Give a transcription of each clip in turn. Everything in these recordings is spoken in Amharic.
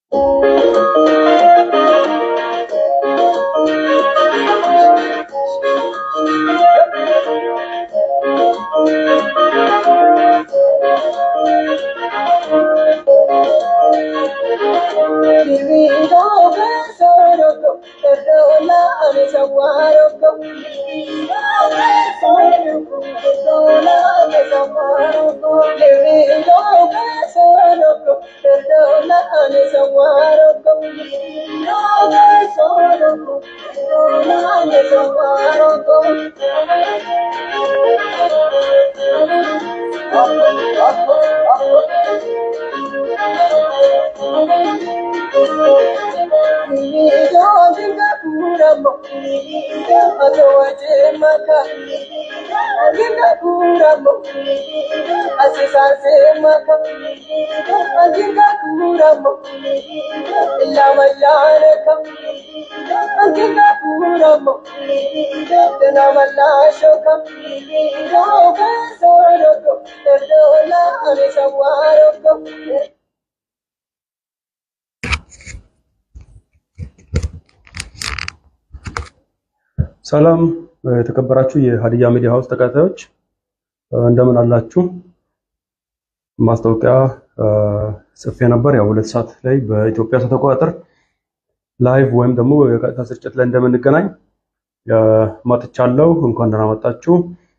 ሰላም የተከበራችሁ የሀዲያ ሚዲያ ሀውስ ተከታታዮች እንደምን አላችሁ? ማስታወቂያ ጽፌ ነበር። ያው ሁለት ሰዓት ላይ በኢትዮጵያ ሰዓት አቆጣጠር ላይቭ ወይም ደግሞ የቀጥታ ስርጭት ላይ እንደምንገናኝ መጥቻለሁ። እንኳን ደህና መጣችሁ።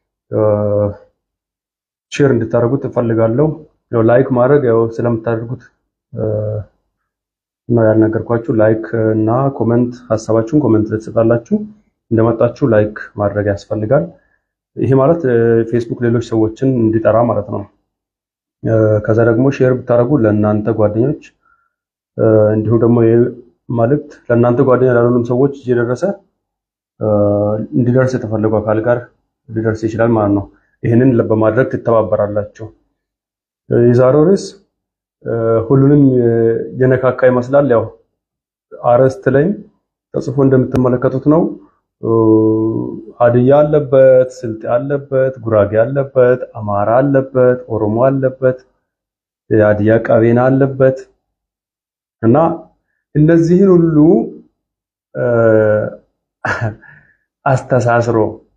ሼር እንድታደርጉት እፈልጋለሁ። ያው ላይክ ማድረግ ያው ስለምታደርጉት ነው ያልነገርኳችሁ። ላይክ እና ኮሜንት ሀሳባችሁን ኮሜንት ላይ ትጽፋላችሁ። እንደመጣችሁ ላይክ ማድረግ ያስፈልጋል። ይሄ ማለት ፌስቡክ ሌሎች ሰዎችን እንዲጠራ ማለት ነው። ከዛ ደግሞ ሼር ብታደርጉ ለእናንተ ጓደኞች እንዲሁም ደግሞ ይህ መልእክት ለእናንተ ጓደኛ ላሉም ሰዎች እየደረሰ እንዲደርስ የተፈለጉ አካል ጋር ሊደርስ ይችላል ማለት ነው። ይህንን በማድረግ ትተባበራላችሁ። የዛሬው ርዕስ ሁሉንም የነካካ ይመስላል። ያው አርዕስት ላይም ተጽፎ እንደምትመለከቱት ነው። ሀዲያ አለበት፣ ስልጤ አለበት፣ ጉራጌ አለበት፣ አማራ አለበት፣ ኦሮሞ አለበት፣ የሀዲያ ቀቤና አለበት እና እነዚህን ሁሉ አስተሳስሮ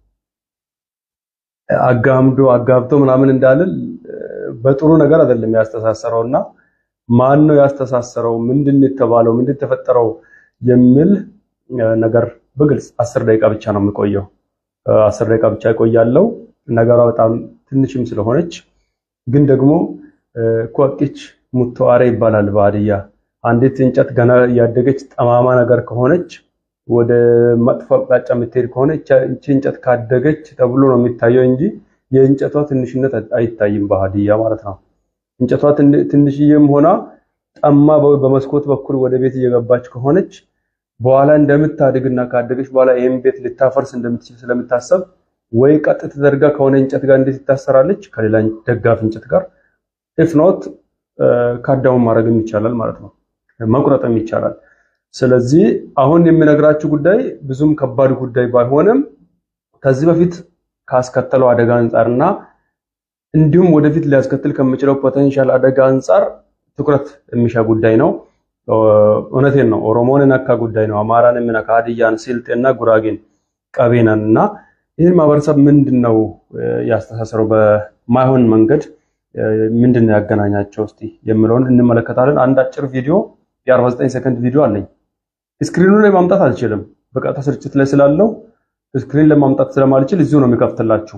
አጋምዶ አጋብቶ ምናምን እንዳልል በጥሩ ነገር አይደለም ያስተሳሰረው እና ማን ነው ያስተሳሰረው? ምንድን የተባለው? ምንድን ተፈጠረው? የሚል ነገር በግልጽ አስር ደቂቃ ብቻ ነው የሚቆየው። አስር ደቂቃ ብቻ ይቆያለው። ነገሯ በጣም ትንሽም ስለሆነች ግን ደግሞ ኮቂች ሙተዋሬ ይባላል በሀዲያ። አንዲት እንጨት ገና እያደገች ጠማማ ነገር ከሆነች ወደ መጥፎ አቅጣጫ የምትሄድ ከሆነ እቺ እንጨት ካደገች ተብሎ ነው የሚታየው እንጂ የእንጨቷ ትንሽነት አይታይም በሀዲያ ማለት ነው። እንጨቷ ትንሽዬም ሆና ጠማ በመስኮት በኩል ወደ ቤት እየገባች ከሆነች በኋላ እንደምታድግና ካደገች በኋላ ይህን ቤት ልታፈርስ እንደምትችል ስለምታሰብ ወይ ቀጥ ተደርጋ ከሆነ እንጨት ጋር እንዴት ይታሰራለች? ከሌላ ደጋፊ እንጨት ጋር ኢፍ ኖት ካዳውን ማድረግም ይቻላል ማለት ነው፣ መቁረጥም ይቻላል። ስለዚህ አሁን የምነግራችሁ ጉዳይ ብዙም ከባድ ጉዳይ ባይሆንም ከዚህ በፊት ካስከተለው አደጋ አንጻርና እንዲሁም ወደፊት ሊያስከትል ከሚችለው ፖቴንሻል አደጋ አንጻር ትኩረት የሚሻ ጉዳይ ነው። እውነቴን ነው። ኦሮሞን የነካ ጉዳይ ነው። አማራን የሚነካ ሀዲያን፣ ስልጤና ጉራጌን፣ ቀቤናን እና ይህን ማህበረሰብ ምንድን ነው ያስተሳሰረው በማይሆን መንገድ ምንድን ነው ያገናኛቸው እስቲ የሚለውን እንመለከታለን። አንድ አጭር ቪዲዮ የ49 ሰከንድ ቪዲዮ አለኝ። ስክሪኑ ላይ ማምጣት አልችልም፣ በቀጥታ ስርጭት ላይ ስላለው ስክሪን ለማምጣት ስለማልችል እዚሁ ነው የሚከፍትላችሁ።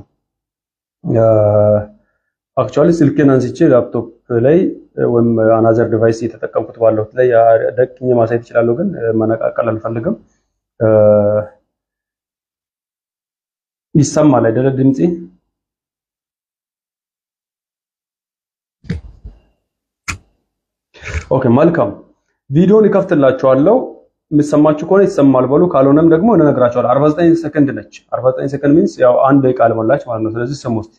አክቹዋሊ ስልኬን አንስቼ ላፕቶፕ ላይ ወይም አናዘር ዲቫይስ እየተጠቀምኩት ባለሁት ላይ ደቅኜ ማሳየት እችላለሁ፣ ግን መነቃቀል አልፈልግም። ይሰማል አይደለ ድምፄ? ኦኬ መልካም። ቪዲዮን ይከፍትላችኋለሁ። የምትሰማችሁ ከሆነ ይሰማል በሉ፣ ካልሆነም ደግሞ እነግራችኋለሁ። 49 ሰከንድ ነች። 49 ሰከንድ ሚንስ ያው አንድ ደቂቃ አልሞላች ማለት ነው። ስለዚህ ስሙ እስኪ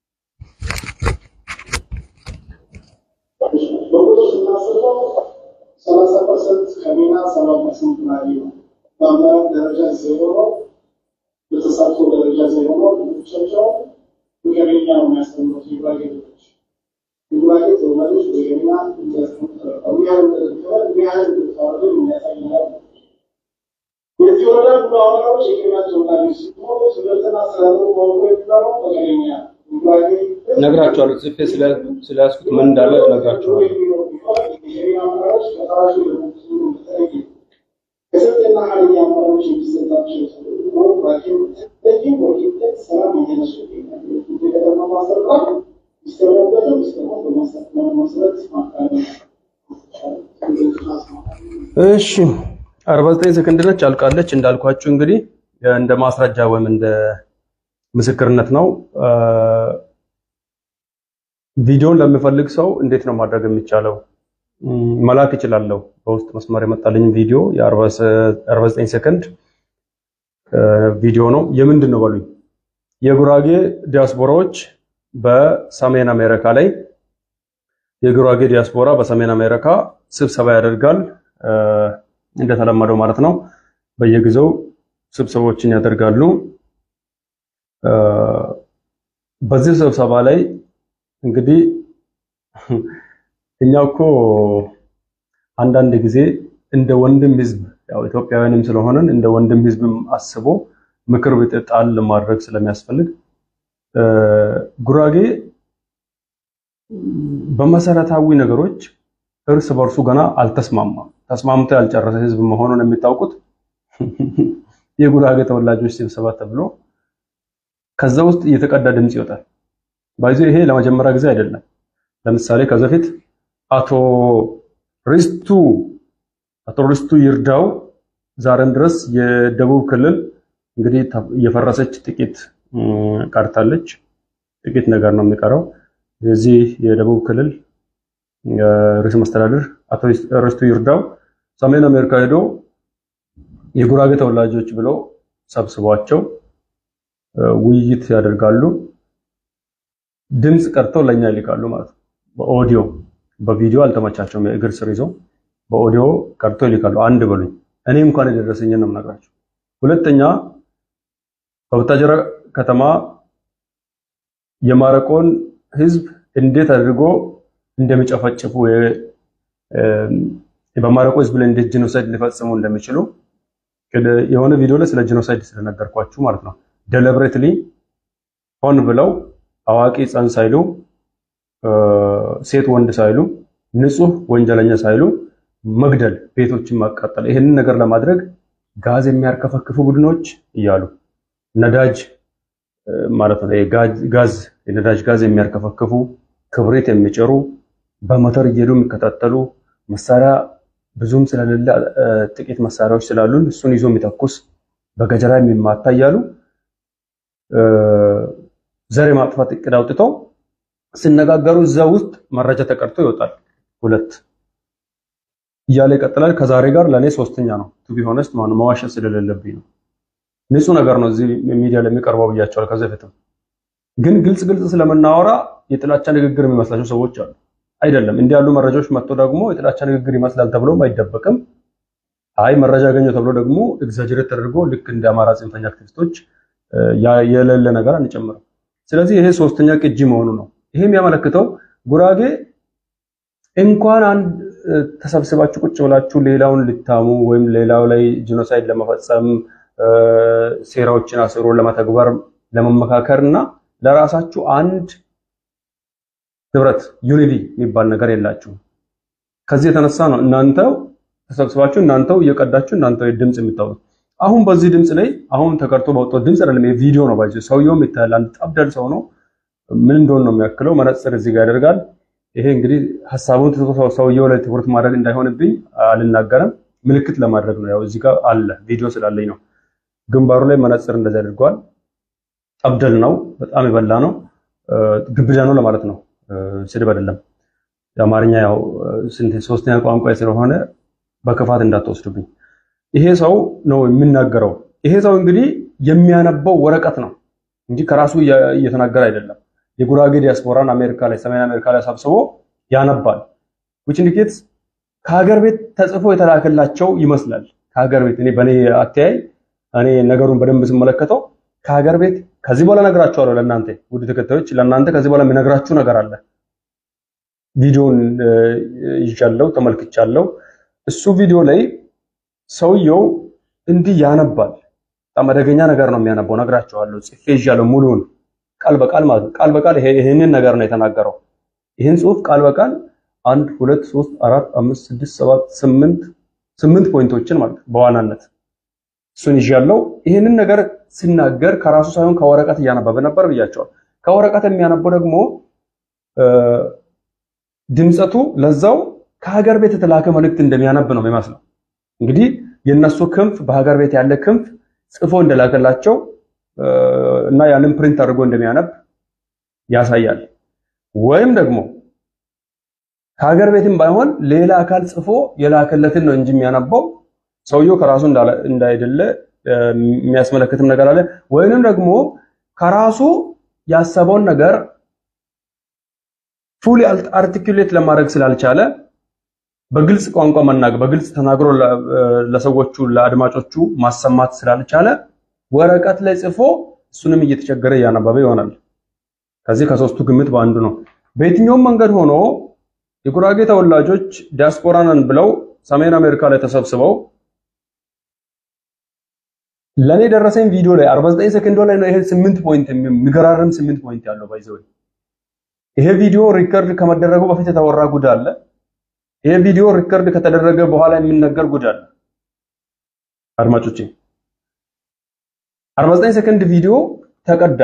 በቁጥር ስናስበው ሰላሳ ፐርሰንት ከሜና ሰባ ፐርሰንት ናሪ ነው። በአመራር ደረጃ ዜሮ ነው። በተሳትፎ ደረጃ ዜሮ ነው። ልጆቻቸው በገበኛ ነው የሚያስተምሩት የጉራጌ ልጆች። የጉራጌ ተወላጆች በገበኛ የሚያህል አመራሮች የኬንያ ተወላጆች ሲሆኑ ትምህርትና አስተዳደሩ በወቅቱ የሚመራው በቀለኛ ጉራጌ ነግራቸዋለሁ። ጽፌ ስለያዝኩት ምን እንዳለ ነግራቸዋለሁ። የኬንያ አመራሮች ከፈራሹ ለመንግስቱ በተለየ ከስልጤና ሀዲያ አመራሮች የሚሰጣቸው ጉራጌ ለዚህ ወኪልነት ሰላም እየነሱ ይገኛሉ። የከተማ ማስተዳደር ሚስተመበትም ሚስተሞት በመሰረት ማካሄድ እሺ 49 ሰከንድ ነች፣ አልቃለች። እንዳልኳችሁ እንግዲህ እንደ ማስረጃ ወይም እንደ ምስክርነት ነው። ቪዲዮን ለሚፈልግ ሰው እንዴት ነው ማድረግ የሚቻለው? መላክ እችላለሁ። በውስጥ መስመር የመጣልኝ ቪዲዮ የ49 ሰከንድ ቪዲዮ ነው። የምንድን ነው በሉኝ። የጉራጌ ዲያስፖራዎች በሰሜን አሜሪካ ላይ የጉራጌ ዲያስፖራ በሰሜን አሜሪካ ስብሰባ ያደርጋል። እንደተለመደው ማለት ነው። በየጊዜው ስብሰባዎችን ያደርጋሉ። በዚህ ስብሰባ ላይ እንግዲህ እኛ እኮ አንዳንድ ጊዜ እንደ ወንድም ህዝብ ያው ኢትዮጵያውያንም ስለሆነን እንደ ወንድም ህዝብም አስቦ ምክር ቤት ጣል ማድረግ ስለሚያስፈልግ ጉራጌ በመሰረታዊ ነገሮች እርስ በርሱ ገና አልተስማማም። ተስማምቶ ያልጨረሰ ህዝብ መሆኑን የሚታውቁት የጉራጌ ተወላጆች ስብሰባ ተብሎ ከዛ ውስጥ እየተቀዳ ድምጽ ይወጣል። ባይዞ ይሄ ለመጀመሪያ ጊዜ አይደለም። ለምሳሌ ከዛ በፊት አቶ ሪስቱ አቶ ሪስቱ ይርዳው ዛሬም ድረስ የደቡብ ክልል እንግዲህ የፈረሰች ጥቂት ቀርታለች። ጥቂት ነገር ነው የሚቀረው። የዚህ የደቡብ ክልል ርዕሰ መስተዳድር አቶ ሪስቱ ይርዳው ሰሜን አሜሪካ ሄዶ የጉራጌ ተወላጆች ብለው ሰብስቧቸው ውይይት ያደርጋሉ። ድምፅ ቀርተው ለኛ ይልካሉ ማለት ነው። በኦዲዮ በቪዲዮ አልተመቻቸውም። የእግር ስር ይዘው በኦዲዮ ቀርተው ይልካሉ። አንድ በሉኝ። እኔ እንኳን የደረሰኝን ነው የምነግራቸው። ሁለተኛ በቡታጀራ ከተማ የማረቆን ህዝብ እንዴት አድርጎ እንደሚጨፈጭፉ በማረቆ ህዝብ ላይ እንዴት ጂኖሳይድ ሊፈጽሙ እንደሚችሉ የሆነ ቪዲዮ ላይ ስለ ጂኖሳይድ ስለነገርኳችሁ ማለት ነው። ደሊብሬትሊ ሆን ብለው አዋቂ ሕፃን ሳይሉ ሴት ወንድ ሳይሉ ንጹህ ወንጀለኛ ሳይሉ መግደል፣ ቤቶችን ማቃጠል፣ ይህንን ነገር ለማድረግ ጋዝ የሚያርከፈክፉ ቡድኖች እያሉ ነዳጅ ማለት ነው ጋዝ የነዳጅ ጋዝ የሚያርከፈክፉ ክብሪት የሚጭሩ በሞተር እየሄዱ የሚከታተሉ መሳሪያ ብዙም ስለሌለ ጥቂት መሳሪያዎች ስላሉን እሱን ይዞ የሚተኩስ በገጀራ የሚማታ እያሉ ዘር የማጥፋት እቅድ አውጥተው ሲነጋገሩ እዛ ውስጥ መረጃ ተቀርቶ ይወጣል። ሁለት እያለ ይቀጥላል። ከዛሬ ጋር ለእኔ ሶስተኛ ነው። ቱ ቢ ሆነስት ማለት መዋሸት ስለሌለብኝ ነው። ንጹህ ነገር ነው እዚህ ሚዲያ ላይ የሚቀርበው ብያቸዋል። ከዚህ በፊትም ግን ግልጽ ግልጽ ስለምናወራ የጥላቻ ንግግር የሚመስላቸው ሰዎች አሉ። አይደለም። እንዲህ ያሉ መረጃዎች መጥቶ ደግሞ የጥላቻ ንግግር ይመስላል ተብሎም አይደበቅም። አይ መረጃ ያገኘው ተብሎ ደግሞ ኤግዛጀሬት ተደርጎ ልክ እንደ አማራ ጽንፈኛ አክቲቪስቶች የሌለ ነገር አንጨምርም። ስለዚህ ይሄ ሶስተኛ ቅጂ መሆኑ ነው። ይሄ የሚያመለክተው ጉራጌ እንኳን አንድ ተሰብስባችሁ ቁጭ ብላችሁ ሌላውን ልታሙ ወይም ሌላው ላይ ጂኖሳይድ ለመፈጸም ሴራዎችን አስሮ ለመተግበር ለመመካከር እና ለራሳችሁ አንድ ህብረት ዩኒቲ የሚባል ነገር የላችሁም። ከዚህ የተነሳ ነው እናንተው ተሰብስባችሁ እናንተው እየቀዳችሁ እናንተው ድምጽ የምታወጡት። አሁን በዚህ ድምጽ ላይ አሁን ተቀርጦ በወጣው ድምጽ አይደለም፣ የቪዲዮ ነው ባይዘ ሰውየውም ይታያል። አንድ ጠብደል ሰው ነው። ምን እንደሆነ ነው የሚያክለው። መነጽር እዚህ ጋር ያደርጋል። ይሄ እንግዲህ ሀሳቡን ትቶ ሰውየው ላይ ትኩረት ማድረግ እንዳይሆንብኝ አልናገርም። ምልክት ለማድረግ ነው። ያው እዚህ ጋር አለ ቪዲዮ ስላለኝ ነው። ግንባሩ ላይ መነጽር እንደዚህ አድርጓል። ጠብደል ነው። በጣም የበላ ነው። ግብዳ ነው ለማለት ነው። ስድብ አይደለም። የአማርኛ ያው ሶስተኛ ቋንቋ ስለሆነ በክፋት እንዳትወስዱብኝ። ይሄ ሰው ነው የሚናገረው። ይሄ ሰው እንግዲህ የሚያነበው ወረቀት ነው እንጂ ከራሱ እየተናገረ አይደለም። የጉራጌ ዲያስፖራን አሜሪካ ላይ ሰሜን አሜሪካ ላይ ሰብስቦ ያነባል። which indicates ከሀገር ቤት ተጽፎ የተላከላቸው ይመስላል። ከሀገር ቤት እኔ በእኔ አተያይ እኔ ነገሩን በደንብ ስመለከተው ከሀገር ቤት ከዚህ በኋላ ነግራችኋለሁ። ለእናንተ ውድ ተከታዮች፣ ለእናንተ ከዚህ በኋላ የሚነግራችሁ ነገር አለ። ቪዲዮን ይዣለሁ፣ ተመልክቻለሁ። እሱ ቪዲዮ ላይ ሰውየው እንዲህ ያነባል። በጣም አደገኛ ነገር ነው የሚያነበው። ነግራቸዋለሁ፣ ጽፌ ይዣለሁ ሙሉውን ቃል በቃል ማለት ነው። ቃል በቃል ይሄንን ነገር ነው የተናገረው። ይህን ጽሁፍ ቃል በቃል አንድ ሁለት ሶስት አራት አምስት ስድስት ሰባት ስምንት ስምንት ፖይንቶችን ማለት ነው በዋናነት እሱን ይዣለሁ። ይህንን ነገር ሲናገር ከራሱ ሳይሆን ከወረቀት እያነበበ ነበር ብያቸዋል። ከወረቀት የሚያነበው ደግሞ ድምፀቱ ለዛው ከሀገር ቤት የተላከ መልእክት እንደሚያነብ ነው የሚመስለው። እንግዲህ የነሱ ክንፍ በሀገር ቤት ያለ ክንፍ ጽፎ እንደላከላቸው እና ያንን ፕሪንት አድርጎ እንደሚያነብ ያሳያል። ወይም ደግሞ ከሀገር ቤትም ባይሆን ሌላ አካል ጽፎ የላከለትን ነው እንጂ የሚያነባው ሰውየው ከራሱ እንዳይደለ የሚያስመለክትም ነገር አለ። ወይንም ደግሞ ከራሱ ያሰበውን ነገር ፉሊ አርቲኩሌት ለማድረግ ስላልቻለ በግልጽ ቋንቋ መናገር በግልጽ ተናግሮ ለሰዎቹ ለአድማጮቹ ማሰማት ስላልቻለ ወረቀት ላይ ጽፎ እሱንም እየተቸገረ እያነበበ ይሆናል። ከዚህ ከሶስቱ ግምት በአንዱ ነው። በየትኛውም መንገድ ሆኖ የጉራጌ ተወላጆች ዲያስፖራ ነን ብለው ሰሜን አሜሪካ ላይ ተሰብስበው ለኔ ደረሰኝ ቪዲዮ ላይ 49 ሰከንድ ላይ ነው ይሄ 8 ፖይንት የሚገራርም 8 ፖይንት ያለው ባይዘው ይሄ ቪዲዮ ሪከርድ ከመደረጉ በፊት የተወራ ጉድ አለ። ይሄ ቪዲዮ ሪከርድ ከተደረገ በኋላ የሚነገር ጉድ አለ። አድማጮቼ 49 ሰከንድ ቪዲዮ ተቀዳ።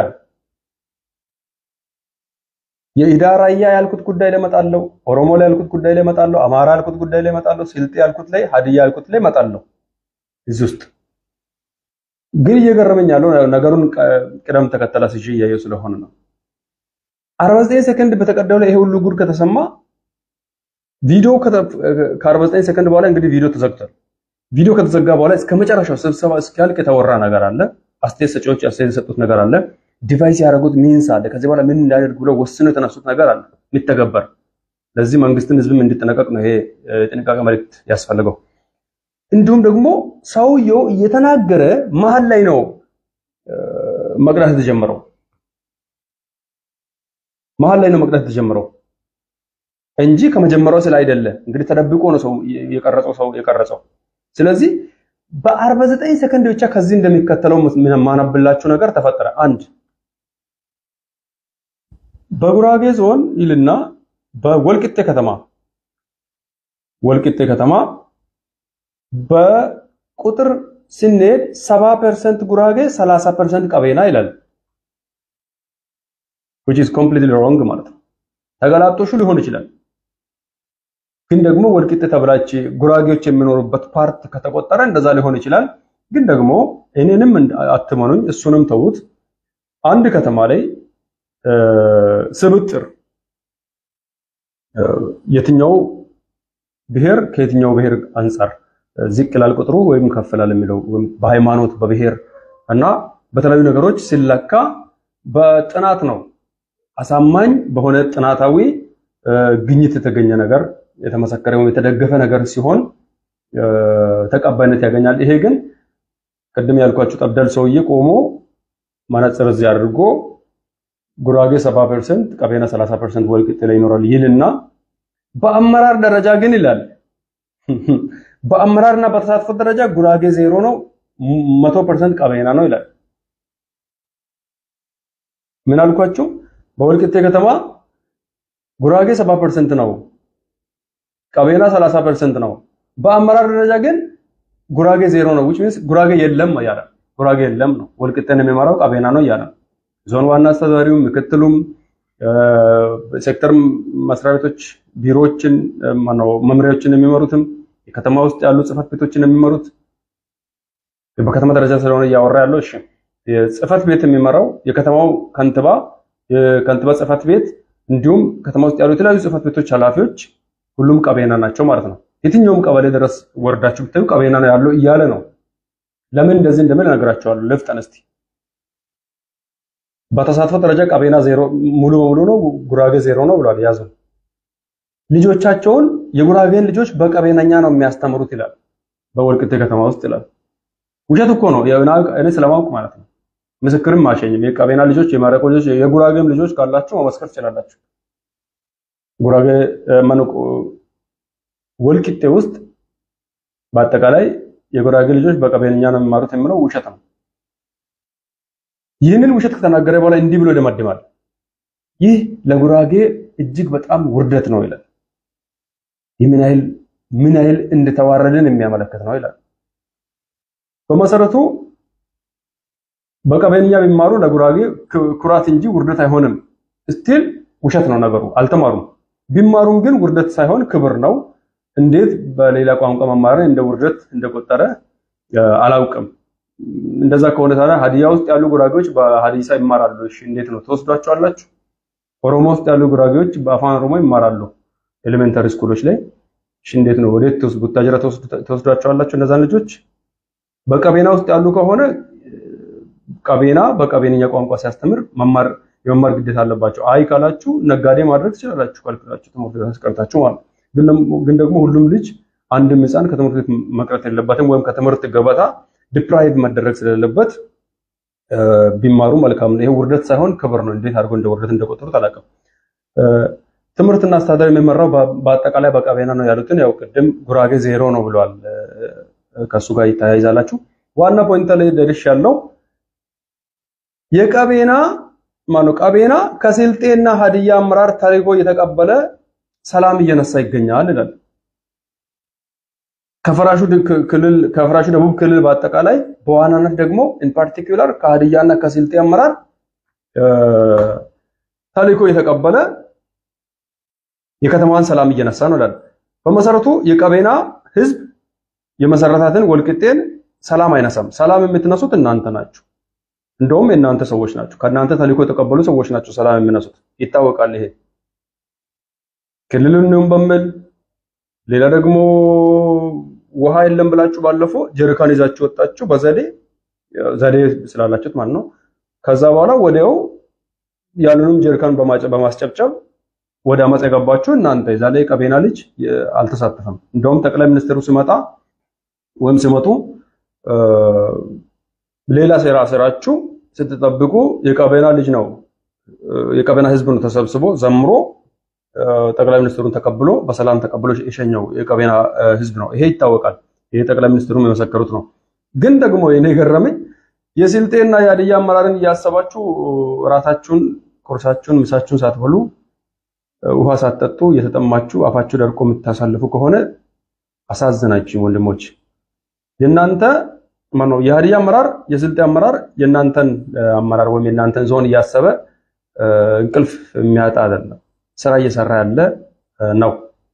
የኢዳራያ ያልኩት ጉዳይ ላይ እመጣለሁ፣ ኦሮሞ ላይ ያልኩት ጉዳይ ላይ እመጣለሁ፣ አማራ ያልኩት ጉዳይ ላይ እመጣለሁ፣ ስልጤ ያልኩት ላይ፣ ሀዲያ ያልኩት ላይ እመጣለሁ። እዚህ ውስጥ ግን እየገረመኝ ያለው ነገሩን ቅደም ተከተል አስይዤ እያየሁ ስለሆነ ነው። 49 ሰከንድ በተቀዳው ላይ ይሄ ሁሉ ጉድ ከተሰማ ቪዲዮ ከ49 ሰከንድ በኋላ እንግዲህ ቪዲዮ ተዘግቷል። ቪዲዮ ከተዘጋ በኋላ እስከ መጨረሻው ስብሰባ እስኪያልቅ የተወራ ነገር አለ። አስተያየት ሰጪዎች አስተያየት የሰጡት ነገር አለ። ዲቫይስ ያደረጉት ሚንስ አለ። ከዚህ በኋላ ምን እንዳደርግ ብለው ወስነው የተነሱት ነገር አለ የሚተገበር። ለዚህ መንግስትን ህዝብም እንዲጠነቀቅ ነው ይሄ የጥንቃቄ መልእክት ያስፈልገው። እንዲሁም ደግሞ ሰውየው እየተናገረ መሀል ላይ ነው መቅዳት የተጀመረው። መሀል ላይ ነው መቅዳት የተጀመረው እንጂ ከመጀመሪያው ስለ አይደለ። እንግዲህ ተደብቆ ነው ሰው የቀረጸው ሰው የቀረጸው። ስለዚህ በ49 ሰከንድ ብቻ ከዚህ እንደሚከተለው ማነብላችሁ ነገር ተፈጠረ። አንድ በጉራጌ ዞን ይልና በወልቂጤ ከተማ ወልቂጤ ከተማ በቁጥር ስንሄድ 70% ጉራጌ 30% ቀቤና ይላል which is completely wrong ማለት ነው። ተገላጦሹ ሊሆን ይችላል ግን ደግሞ ወልቂጤ ተብላች ጉራጌዎች የሚኖሩበት ፓርት ከተቆጠረ እንደዛ ሊሆን ይችላል። ግን ደግሞ እኔንም አትመኑኝ፣ እሱንም ተዉት። አንድ ከተማ ላይ ስብጥር የትኛው ብሔር ከየትኛው ብሔር አንጻር ዝቅ ይላል ቁጥሩ ወይም ከፍ ይላል የሚለው በሃይማኖት በብሔር እና በተለያዩ ነገሮች ሲለካ በጥናት ነው። አሳማኝ በሆነ ጥናታዊ ግኝት የተገኘ ነገር የተመሰከረ ወይም የተደገፈ ነገር ሲሆን ተቀባይነት ያገኛል። ይሄ ግን ቅድም ያልኳችሁ ጠብደል ሰውዬ ቆሞ መነጽር እዚህ አድርጎ ጉራጌ 70% ቀቤና 30% ወልቂጤ ላይ ይኖራል ይልና በአመራር ደረጃ ግን ይላል በአመራርና በተሳትፎ ደረጃ ጉራጌ ዜሮ ነው፣ 100% ቀቤና ነው ይላል። ምን አልኳችሁ? በወልቂጤ ከተማ ጉራጌ 70% ነው ቀቤና 30% ነው። በአመራር ደረጃ ግን ጉራጌ ዜሮ ነው which means ጉራጌ የለም ያለ ጉራጌ የለም ነው። ወልቂጤን የሚመራው ቀቤና ነው እያለ ዞን ዋና አስተዳዳሪውም ምክትሉም ሴክተር መስሪያ ቤቶች ቢሮዎችን ማነው መምሪያዎችን የሚመሩትም የከተማ ውስጥ ያሉ ጽህፈት ቤቶችን የሚመሩት በከተማ ደረጃ ስለሆነ እያወራ ያለው እሺ፣ የጽህፈት ቤት የሚመራው የከተማው ከንቲባ የከንቲባ ጽህፈት ቤት እንዲሁም ከተማ ውስጥ ያሉ የተለያዩ ጽህፈት ቤቶች ኃላፊዎች ሁሉም ቀቤና ናቸው ማለት ነው። የትኛውም ቀበሌ ድረስ ወርዳችሁ ብታዩ ቀቤና ነው ያለው እያለ ነው። ለምን እንደዚህ እንደምን እነግራቸዋለሁ። ልፍጠን እስቲ። በተሳትፎ ደረጃ ቀቤና ዜሮ ሙሉ በሙሉ ነው፣ ጉራጌ ዜሮ ነው ብሏል። ያዙ ልጆቻቸውን የጉራጌን ልጆች በቀቤነኛ ነው የሚያስተምሩት ይላል። በወልቂጤ ከተማ ውስጥ ይላል። ውሸት እኮ ነው። እኔ ስለማውቅ ማለት ነው። ምስክርም ማሸኝም የቀቤና ልጆች የማረቆ ልጆች የጉራጌም ልጆች ካላችሁ መመስከር ትችላላችሁ። ጉራጌ ማነቆ ወልቂጤ ውስጥ በአጠቃላይ የጉራጌ ልጆች በቀቤንኛ ነው የሚማሩት የሚለው ውሸት ነው። ይህንን ውሸት ከተናገረ በኋላ እንዲህ ብሎ ይደመድማል። ይህ ለጉራጌ እጅግ በጣም ውርደት ነው ይላል። ይህ ምን ያህል ምን ያህል እንደተዋረድን የሚያመለክት ነው ይላል። በመሰረቱ በቀበኛ ቢማሩ ለጉራጌ ኩራት እንጂ ውርደት አይሆንም። ስቲል ውሸት ነው ነገሩ። አልተማሩም። ቢማሩም ግን ውርደት ሳይሆን ክብር ነው። እንዴት በሌላ ቋንቋ መማርን እንደ ውርደት እንደቆጠረ አላውቅም። እንደዛ ከሆነ ታዲያ ሀዲያ ውስጥ ያሉ ጉራጌዎች በሀዲሳ ይማራሉ። እሺ እንዴት ነው ትወስዷቸዋላችሁ? ኦሮሞ ውስጥ ያሉ ጉራጌዎች በአፋን ኦሮሞ ይማራሉ ኤሌመንተሪ ስኩሎች ላይ። እሺ እንዴት ነው ወዴት ትወስዱ? ቡታጅራ ትወስዷቸዋላችሁ እነዛን ልጆች? በቀቤና ውስጥ ያሉ ከሆነ ቀቤና በቀቤንኛ ቋንቋ ሲያስተምር መማር የመማር ግዴታ አለባቸው። አይ ካላችሁ ነጋዴ ማድረግ ትችላላችሁ፣ ካልኩላችሁ ትምህርት ቤት አስቀርታችሁ ማለት ግን ደግሞ ሁሉም ልጅ አንድም ሕፃን ከትምህርት ቤት መቅረት የለበትም ወይም ከትምህርት ገበታ ዲፕራይቭ መደረግ ስለሌለበት ቢማሩ መልካም ነው። ይሄ ውርደት ሳይሆን ክብር ነው። እንዴት አድርጎ እንደ ውርደት እንደቆጠሩት አላውቅም። ትምህርትና አስተዳደር የሚመራው በአጠቃላይ በቀቤና ነው ያሉትን ያው ቅድም ጉራጌ ዜሮ ነው ብለዋል። ከሱ ጋር ይተያይዛላችሁ። ዋና ፖይንት ላይ ደርሽ ያለው የቀቤና ማነው ቀቤና ከስልጤና ሀዲያ አመራር ተልዕኮ እየተቀበለ ሰላም እየነሳ ይገኛል ይላል። ከፈራሹ ክልል ከፈራሹ ደቡብ ክልል በአጠቃላይ በዋናነት ደግሞ ኢን ፓርቲኩላር ከሀዲያና ከስልጤ አመራር ተልዕኮ እየተቀበለ የከተማዋን ሰላም እየነሳ ነው ይላል። በመሰረቱ የቀቤና ህዝብ የመሰረታትን ወልቅጤን ሰላም አይነሳም። ሰላም የምትነሱት እናንተ ናችሁ። እንደውም የእናንተ ሰዎች ናቸው። ከእናንተ ተልዕኮ የተቀበሉ ሰዎች ናቸው ሰላም የሚነሱት ይታወቃል። ይሄ ክልሉንም በሚል ሌላ ደግሞ ውሃ የለም ብላችሁ ባለፈው ጀሪካን ይዛችሁ ወጣችሁ። በዘዴ ዘዴ ስላላችሁት ማለት ነው። ከዛ በኋላ ወዲያው ያንንም ጀሪካን በማስጨብጨብ ወደ አመፅ የገባችሁ እናንተ። የዛ ላይ ቀቤና ልጅ አልተሳተፈም። እንደውም ጠቅላይ ሚኒስትሩ ሲመጣ ወይም ሲመጡ ሌላ ሴራ ስራችሁ ስትጠብቁ የቀቤና ልጅ ነው የቀቤና ህዝብ ነው ተሰብስቦ ዘምሮ ጠቅላይ ሚኒስትሩን ተቀብሎ በሰላም ተቀብሎ የሸኘው የቀቤና ህዝብ ነው። ይሄ ይታወቃል። ይሄ ጠቅላይ ሚኒስትሩም የመሰከሩት ነው። ግን ደግሞ እኔ ገረመኝ የስልጤና የሀዲያ አመራርን እያሰባችሁ ራታችሁን፣ ቁርሳችሁን፣ ምሳችሁን ሳትበሉ ውሃ ሳትጠጡ እየተጠማችሁ አፋችሁ ደርቆ የምታሳልፉ ከሆነ አሳዝናችሁ ወንድሞች። የእናንተ ማነው የሀዲያ አመራር የስልጤ አመራር የእናንተን አመራር ወይም የእናንተን ዞን እያሰበ እንቅልፍ የሚያጣ አይደለም፣ ስራ እየሰራ ያለ ነው።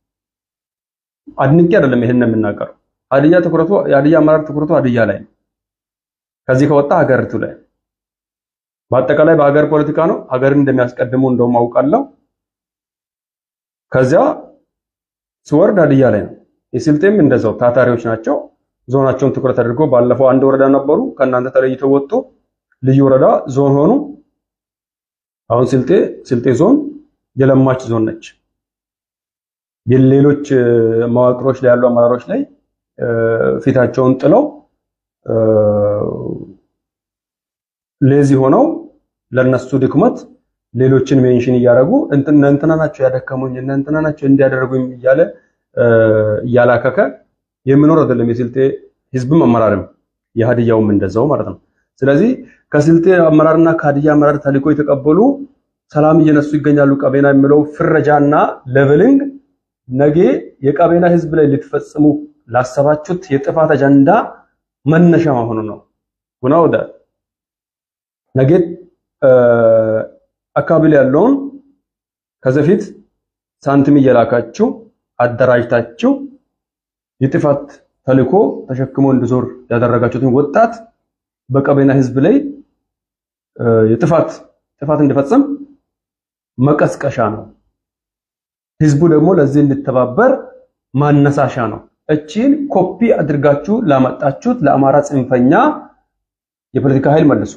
አድንቄ አይደለም ይሄን የምናገረው። ሀዲያ ትኩረቱ የሀዲያ አመራር ትኩረቱ ሀዲያ ላይ ነው። ከዚህ ከወጣ ሀገሪቱ ላይ በአጠቃላይ በሀገር ፖለቲካ ነው። ሀገርን እንደሚያስቀድሙ እንደውም አውቃለሁ። ከዚያ ስወርድ ሀዲያ ላይ ነው። የስልጤም እንደዛው ታታሪዎች ናቸው። ዞናቸውን ትኩረት አድርጎ ባለፈው አንድ ወረዳ ነበሩ፣ ከእናንተ ተለይተው ወጡ፣ ልዩ ወረዳ ዞን ሆኑ። አሁን ስልጤ ስልጤ ዞን የለማች ዞን ነች። የሌሎች መዋቅሮች ላይ ያሉ አመራሮች ላይ ፊታቸውን ጥለው ሌዚ ሆነው ለነሱ ድክመት ሌሎችን ሜንሽን እያደረጉ እንትና ናቸው ያደከሙኝ እንትና ናቸው እንዲያደርጉኝ እያለ እያላከከ የሚኖር አይደለም። የስልጤ ህዝብም አመራርም የሀዲያውም እንደዛው ማለት ነው። ስለዚህ ከስልጤ አመራርና ከሀዲያ አመራር ተልዕኮ የተቀበሉ ሰላም እየነሱ ይገኛሉ። ቀቤና የሚለው ፍረጃና ሌቨሊንግ ነገ የቀቤና ህዝብ ላይ ልትፈጽሙ ላሰባችሁት የጥፋት አጀንዳ መነሻ መሆኑ ነው። ጉና ወደ ነገ አካባቢ ላይ ያለውን ከዚህ በፊት ሳንቲም እየላካችሁ አደራጅታችሁ የጥፋት ተልዕኮ ተሸክሞ እንዲዞር ያደረጋችሁትን ወጣት በቀቤና ህዝብ ላይ የጥፋት ጥፋት እንዲፈጽም መቀስቀሻ ነው። ህዝቡ ደግሞ ለዚህ እንዲተባበር ማነሳሻ ነው። እቺን ኮፒ አድርጋችሁ ላመጣችሁት ለአማራ ጽንፈኛ የፖለቲካ ኃይል መልሱ።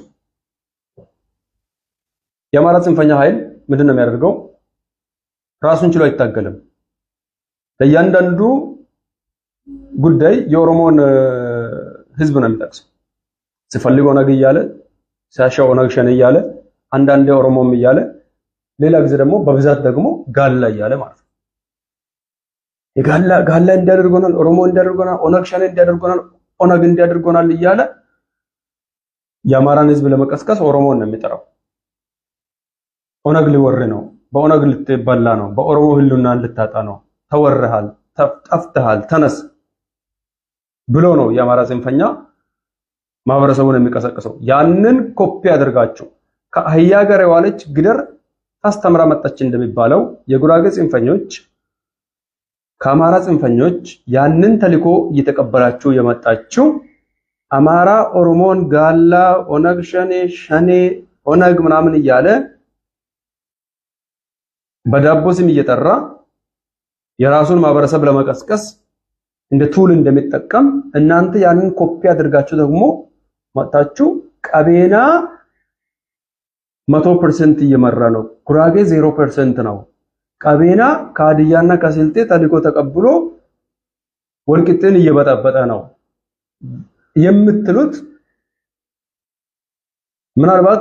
የአማራ ጽንፈኛ ኃይል ምንድን ነው የሚያደርገው? ራሱን ችሎ አይታገልም። ለእያንዳንዱ ጉዳይ የኦሮሞን ህዝብ ነው የሚጠቅሰው። ሲፈልግ ኦነግ እያለ ሲያሻው ኦነግ ሸኔ እያለ አንዳንዴ ኦሮሞም እያለ ሌላ ጊዜ ደግሞ በብዛት ደግሞ ጋላ እያለ ማለት ነው። የጋላ ጋላ እንዲያደርጎናል፣ ኦሮሞ እንዲያደርጎናል፣ ኦነግ ሸኔ እንዲያደርጎናል፣ ኦነግ እንዲያደርጎናል እያለ የአማራን ህዝብ ለመቀስቀስ ኦሮሞን ነው የሚጠራው። ኦነግ ሊወር ነው፣ በኦነግ ልትበላ ነው፣ በኦሮሞ ህልውናን ልታጣ ነው፣ ተወርሃል፣ ጠፍተሃል፣ ተነስ ብሎ ነው የአማራ ጽንፈኛ ማህበረሰቡን የሚቀሰቅሰው። ያንን ኮፒ አድርጋችሁ ከአህያ ጋር የዋለች ግደር ታስተምራ መጣች እንደሚባለው የጉራጌ ጽንፈኞች ከአማራ ጽንፈኞች ያንን ተልዕኮ እየተቀበላችሁ የመጣችው አማራ ኦሮሞን ጋላ፣ ኦነግ ሸኔ፣ ሸኔ፣ ኦነግ ምናምን እያለ በዳቦ ስም እየጠራ የራሱን ማህበረሰብ ለመቀስቀስ እንደ ቱል እንደሚጠቀም እናንተ ያንን ኮፒ አድርጋችሁ ደግሞ መጣችሁ ቀቤና መቶ ፐርሰንት እየመራ ነው። ጉራጌ ዜሮ ፐርሰንት ነው። ቀቤና ከሀዲያና ከስልጤ ተልዕኮ ተቀብሎ ወልቂጤን እየበጠበጠ ነው የምትሉት ምናልባት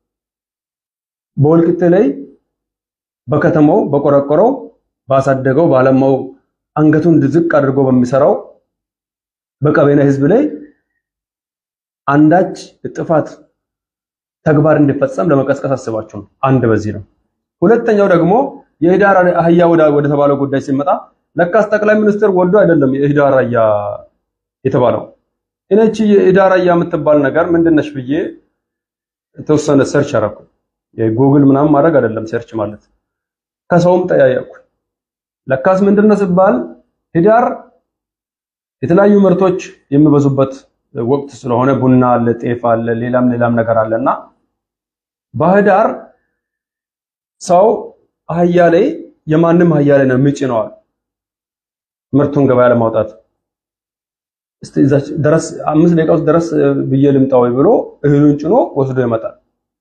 በወልቂጤ ላይ በከተማው በቆረቆረው ባሳደገው ባለማው አንገቱን ዝቅ አድርጎ በሚሰራው በቀቤና ህዝብ ላይ አንዳች ጥፋት ተግባር እንዲፈጸም ለመቀስቀስ አስባችሁ ነው። አንድ በዚህ ነው። ሁለተኛው ደግሞ የህዳር አህያ ወደ ተባለው ጉዳይ ሲመጣ ለካስ ጠቅላይ ሚኒስትር ወልዶ አይደለም የህዳር አህያ የተባለው። እነቺ የህዳር አህያ የምትባል ነገር ምንድነሽ ብዬ የተወሰነ ሰርች አደረኩ። የጉግል ምናምን ማድረግ አይደለም ሰርች ማለት ከሰውም ጠያየኩ። ለካስ ምንድነው ሲባል ህዳር የተለያዩ ምርቶች የሚበዙበት ወቅት ስለሆነ ቡና አለ፣ ጤፍ አለ፣ ሌላም ሌላም ነገር አለና በህዳር ሰው አህያ ላይ የማንም አህያ ላይ ነው የሚጭነዋል ምርቱን ገበያ ለማውጣት እስቲ እዛች ድረስ አምስት ደቂቃ ውስጥ ድረስ ብዬ ልምጣ ወይ ብሎ እህሉን ጭኖ ወስዶ ይመጣል።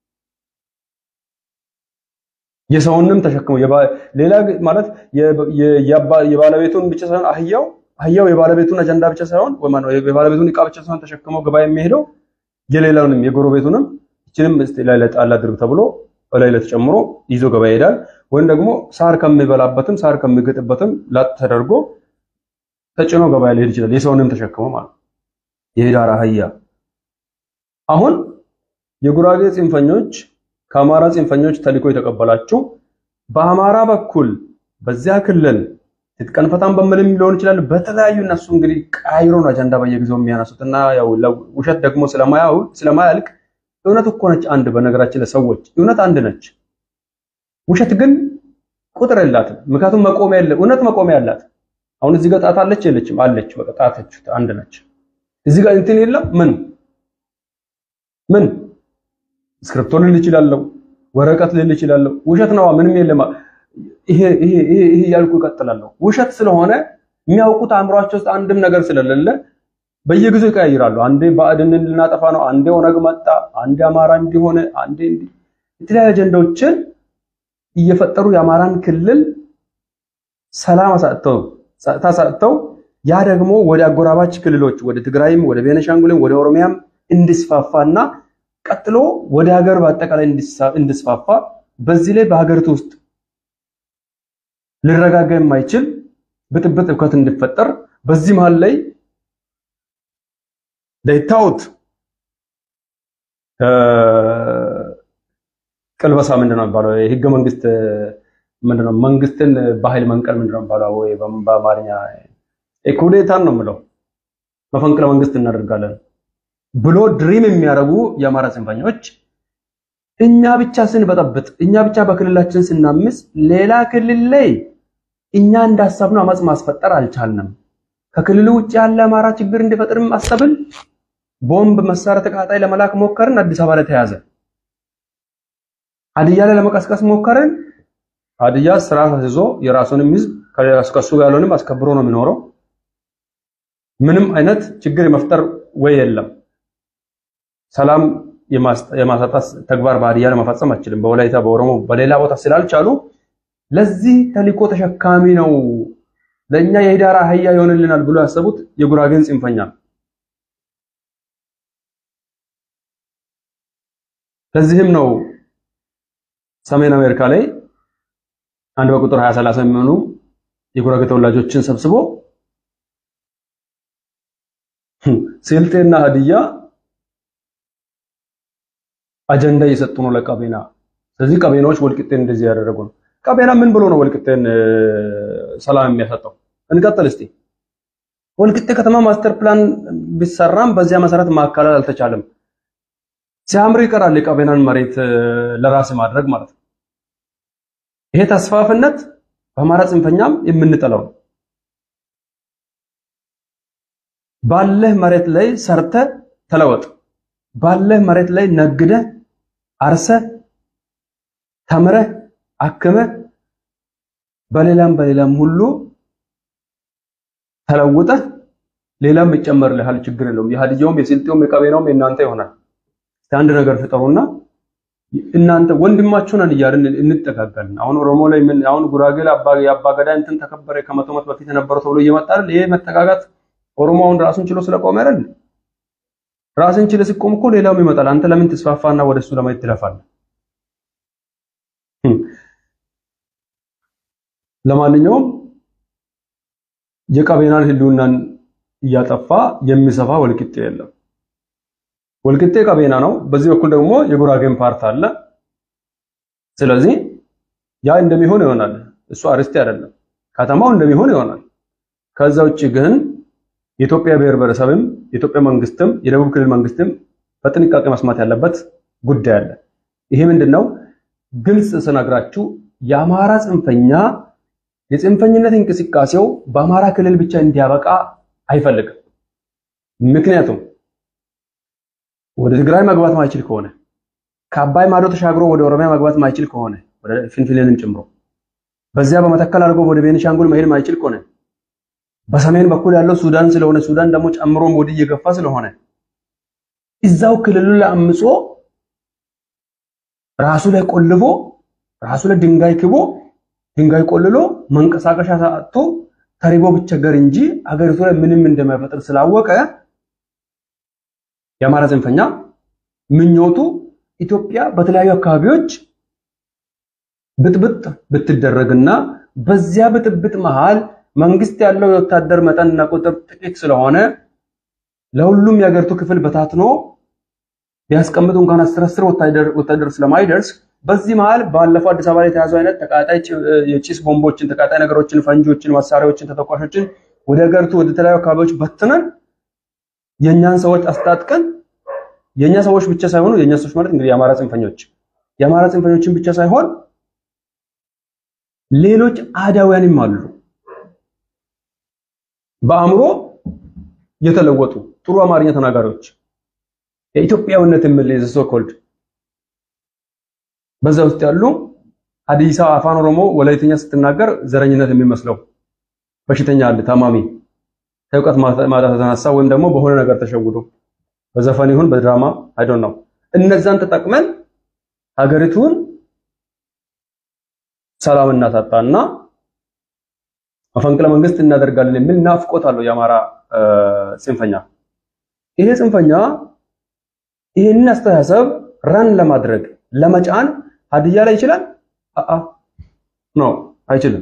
የሰውንም ተሸክሞ ሌላ ማለት የባለቤቱን ብቻ ሳይሆን አህያው አህያው የባለቤቱን አጀንዳ ብቻ ሳይሆን ወይ ማለት የባለቤቱን እቃ ብቻ ሳይሆን ተሸክሞ ገበያ የሚሄደው የሌላውንም የጎረቤቱንም እችንም እስቲ ላይ ለጣል አድርግ ተብሎ ላይ ለተጨምሮ ይዞ ገበያ ይሄዳል። ወይም ደግሞ ሳር ከሚበላበትም ሳር ከሚገጥበትም ላጥ ተደርጎ ተጭኖ ገበያ ሊሄድ ይችላል። የሰውንም ተሸክሞ ማለት የህዳር አህያ። አሁን የጉራጌ ጽንፈኞች ከአማራ ጽንፈኞች ተልዕኮ የተቀበላችሁ በአማራ በኩል በዚያ ክልል ትጥቀን ፈታን በምልም ሊሆን ይችላል። በተለያዩ እነሱ እንግዲህ ቃይሮን አጀንዳ በየጊዜው የሚያነሱትና ያው ውሸት ደግሞ ስለማያው ስለማያልቅ እውነት እኮ ነች አንድ። በነገራችን ለሰዎች እውነት አንድ ነች። ውሸት ግን ቁጥር የላትም። ምክንያቱም መቆሚያ የለ እውነት መቆሚያ ያላት አሁን እዚህ ጋር ጣት አለች የለችም? አለች። በቃ ጣቶች አንድ ነች። እዚህ ጋር እንትን የለም ምን ምን ስክሪፕቶ ልል ይችላለሁ፣ ወረቀት ልል ይችላለሁ። ውሸት ነዋ፣ ምንም የለም። ይሄ ይሄ ይሄ እያልኩ እቀጥላለሁ። ውሸት ስለሆነ የሚያውቁት አእምሯቸው ውስጥ አንድም ነገር ስለሌለ በየጊዜው ይቀያይራሉ። አንዴ ባዕድንን ልናጠፋ ነው፣ አንዴ ኦነግ መጣ፣ አንዴ አማራ እንዲሆነ፣ አንዴ እንዲህ የተለያዩ አጀንዳዎችን እየፈጠሩ የአማራን ክልል ሰላም አሳጥተው ጸጥታ አሳጥተው ያ ደግሞ ወደ አጎራባች ክልሎች ወደ ትግራይም ወደ ቤነሻንጉልም ወደ ኦሮሚያም እንዲስፋፋና ቀጥሎ ወደ ሀገር በአጠቃላይ እንዲስፋፋ በዚህ ላይ በሀገሪቱ ውስጥ ሊረጋጋ የማይችል ብጥብጥ እውከት እንዲፈጠር በዚህ መሃል ላይ ዳይታውት ቅልበሳ ምንድን ነው የሚባለው? የህገ መንግስት ምንድን ነው? መንግስትን በኃይል መንቀል ምንድን ነው የሚባለው? ወይ በአማርኛ ኩዴታን ነው የምለው። መፈንቅለ መንግስት እናደርጋለን ብሎ ድሪም የሚያደርጉ የአማራ ጽንፈኞች እኛ ብቻ ስንበጠብጥ፣ እኛ ብቻ በክልላችን ስናምስ፣ ሌላ ክልል ላይ እኛ እንዳሰብነው አመፅ ማስፈጠር አልቻልንም። ከክልሉ ውጭ ያለ አማራ ችግር እንዲፈጥርም አሰብን። ቦምብ መሳሪያ ተቃጣይ ለመላክ ሞከርን። አዲስ አበባ ላይ ተያዘ። ሀዲያ ላይ ለመቀስቀስ ሞከርን። ሀዲያ ስርዓት አስይዞ የራሱንም ህዝብ ከሱ ጋር ያለውንም አስከብሮ ነው የሚኖረው። ምንም አይነት ችግር የመፍጠር ወይ የለም። ሰላም የማሳጣት ተግባር በሀዲያ ላይ መፈጸም አይችልም። በወላይታ በኦሮሞ በሌላ ቦታ ስላልቻሉ ለዚህ ተልዕኮ ተሸካሚ ነው ለእኛ የህዳር አህያ ይሆንልናል ብሎ ያሰቡት የጉራጌን ጽንፈኛ ለዚህም ነው ሰሜን አሜሪካ ላይ አንድ በቁጥር 20 30 የሚሆኑ የጉራጌ ተወላጆችን ሰብስቦ ስልጤና ሀዲያ አጀንዳ እየሰጡ ነው ለቀቤና። ስለዚህ ቀቤናዎች ወልቂጤን እንደዚህ ያደረጉ ነው። ቀቤና ምን ብሎ ነው ወልቂጤን ሰላም የሚያሰጠው? እንቀጥል እስቲ። ወልቂጤ ከተማ ማስተር ፕላን ቢሰራም በዚያ መሰረት ማካለል አልተቻለም። ሲያምር ይቀራል የቀቤናን መሬት ለራስ ማድረግ ማለት ነው። ይሄ ተስፋፍነት በአማራ ጽንፈኛም የምንጠላው ነው። ባለህ መሬት ላይ ሰርተ ተለወጥ። ባለህ መሬት ላይ ነግደ አርሰ ተምረ አክመ በሌላም በሌላም ሁሉ ተለውጠ ሌላም ይጨመርልሃል። ችግር የለውም። የሀዲያውም የስልጤውም የቀቤናውም የእናንተ ይሆናል። አንድ ነገር ፍጠሩና እናንተ ወንድማችሁ ነን እያልን እንጠጋጋለን። አሁን ኦሮሞ ላይ ምን አሁን ጉራጌ ላይ አባ የአባ ገዳ እንትን ተከበረ ከመቶ ዓመት በፊት የነበረው ተብሎ እየመጣ አይደል? ይሄ መጠጋጋት ኦሮሞውን ራሱን ችሎ ስለቆመ አይደል? ራስን ችለ ሲቆም እኮ ሌላውም ይመጣል። አንተ ለምን ትስፋፋና ወደሱ ለማየት ትለፋለህ? ለማንኛውም የቀቤናን ህልውናን እያጠፋ የሚሰፋ ወልቂጤ የለም። ወልቂጤ ቀቤና ነው። በዚህ በኩል ደግሞ የጉራጌን ፓርት አለ። ስለዚህ ያ እንደሚሆን ይሆናል። እሱ አርስቴ አይደለም፣ ከተማው እንደሚሆን ይሆናል። ከዛ ውጭ ግን የኢትዮጵያ ብሔር ብሔረሰብም የኢትዮጵያ መንግስትም የደቡብ ክልል መንግስትም በጥንቃቄ መስማት ያለበት ጉዳይ አለ። ይሄ ምንድነው? ግልጽ ስነግራችሁ የአማራ ጽንፈኛ የጽንፈኝነት እንቅስቃሴው በአማራ ክልል ብቻ እንዲያበቃ አይፈልግም። ምክንያቱም ወደ ትግራይ መግባት ማይችል ከሆነ ከአባይ ማዶ ተሻግሮ ወደ ኦሮሚያ መግባት ማይችል ከሆነ ወደ ፍንፍኔንም ጨምሮ በዚያ በመተከል አድርጎ ወደ ቤኒሻንጉል መሄድ ማይችል ከሆነ በሰሜን በኩል ያለው ሱዳን ስለሆነ ሱዳን ደግሞ ጨምሮም ወዲህ እየገፋ ስለሆነ እዛው ክልሉ ላይ አምጾ ራሱ ላይ ቆልፎ ራሱ ላይ ድንጋይ ክቦ ድንጋይ ቆልሎ መንቀሳቀሻ አጥቶ ተሪቦ ብቸገር እንጂ አገሪቱ ላይ ምንም እንደማይፈጥር ስላወቀ የአማራ ጽንፈኛ ምኞቱ ኢትዮጵያ በተለያዩ አካባቢዎች ብጥብጥ ብትደረግና በዚያ ብጥብጥ መሃል መንግስት ያለው የወታደር መጠንና ቁጥር ጥቂት ስለሆነ ለሁሉም የሀገሪቱ ክፍል በታትኖ ቢያስቀምጡ እንኳን አስር አስር ወታደር ወታደር ስለማይደርስ በዚህ መሃል ባለፈው አዲስ አበባ ላይ የተያዘው አይነት ተቃጣይ የጭስ ቦምቦችን፣ ተቃጣይ ነገሮችን፣ ፈንጂዎችን፣ መሳሪያዎችን፣ ተተኳሾችን ወደ ሀገሪቱ ወደ ተለያዩ አካባቢዎች በትነን የኛን ሰዎች አስታጥቀን የኛ ሰዎች ብቻ ሳይሆኑ የኛ ሰዎች ማለት እንግዲህ የአማራ ጽንፈኞች የአማራ ጽንፈኞችን ብቻ ሳይሆን ሌሎች አዳውያንም አሉ። በአእምሮ የተለወጡ ጥሩ አማርኛ ተናጋሪዎች የኢትዮጵያዊነት የሚል ሶኮልድ በዛ ውስጥ ያሉ ሀዲሳ አፋን ኦሮሞ ወላይተኛ ስትናገር ዘረኝነት የሚመስለው በሽተኛ አለ ታማሚ ከእውቀት ማጣት የተነሳ ወይም ደግሞ በሆነ ነገር ተሸውዶ በዘፈን ይሁን በድራማ አይ ዶንት ኖ እነዛን ተጠቅመን ሀገሪቱን ሰላም እናሳጣና መፈንቅለ መንግስት እናደርጋለን የሚል ናፍቆት አለው የአማራ ጽንፈኛ። ይሄ ጽንፈኛ ይህንን አስተሳሰብ ረን ለማድረግ ለመጫን ሀዲያ ላይ ይችላል? አአ ኖ አይችልም።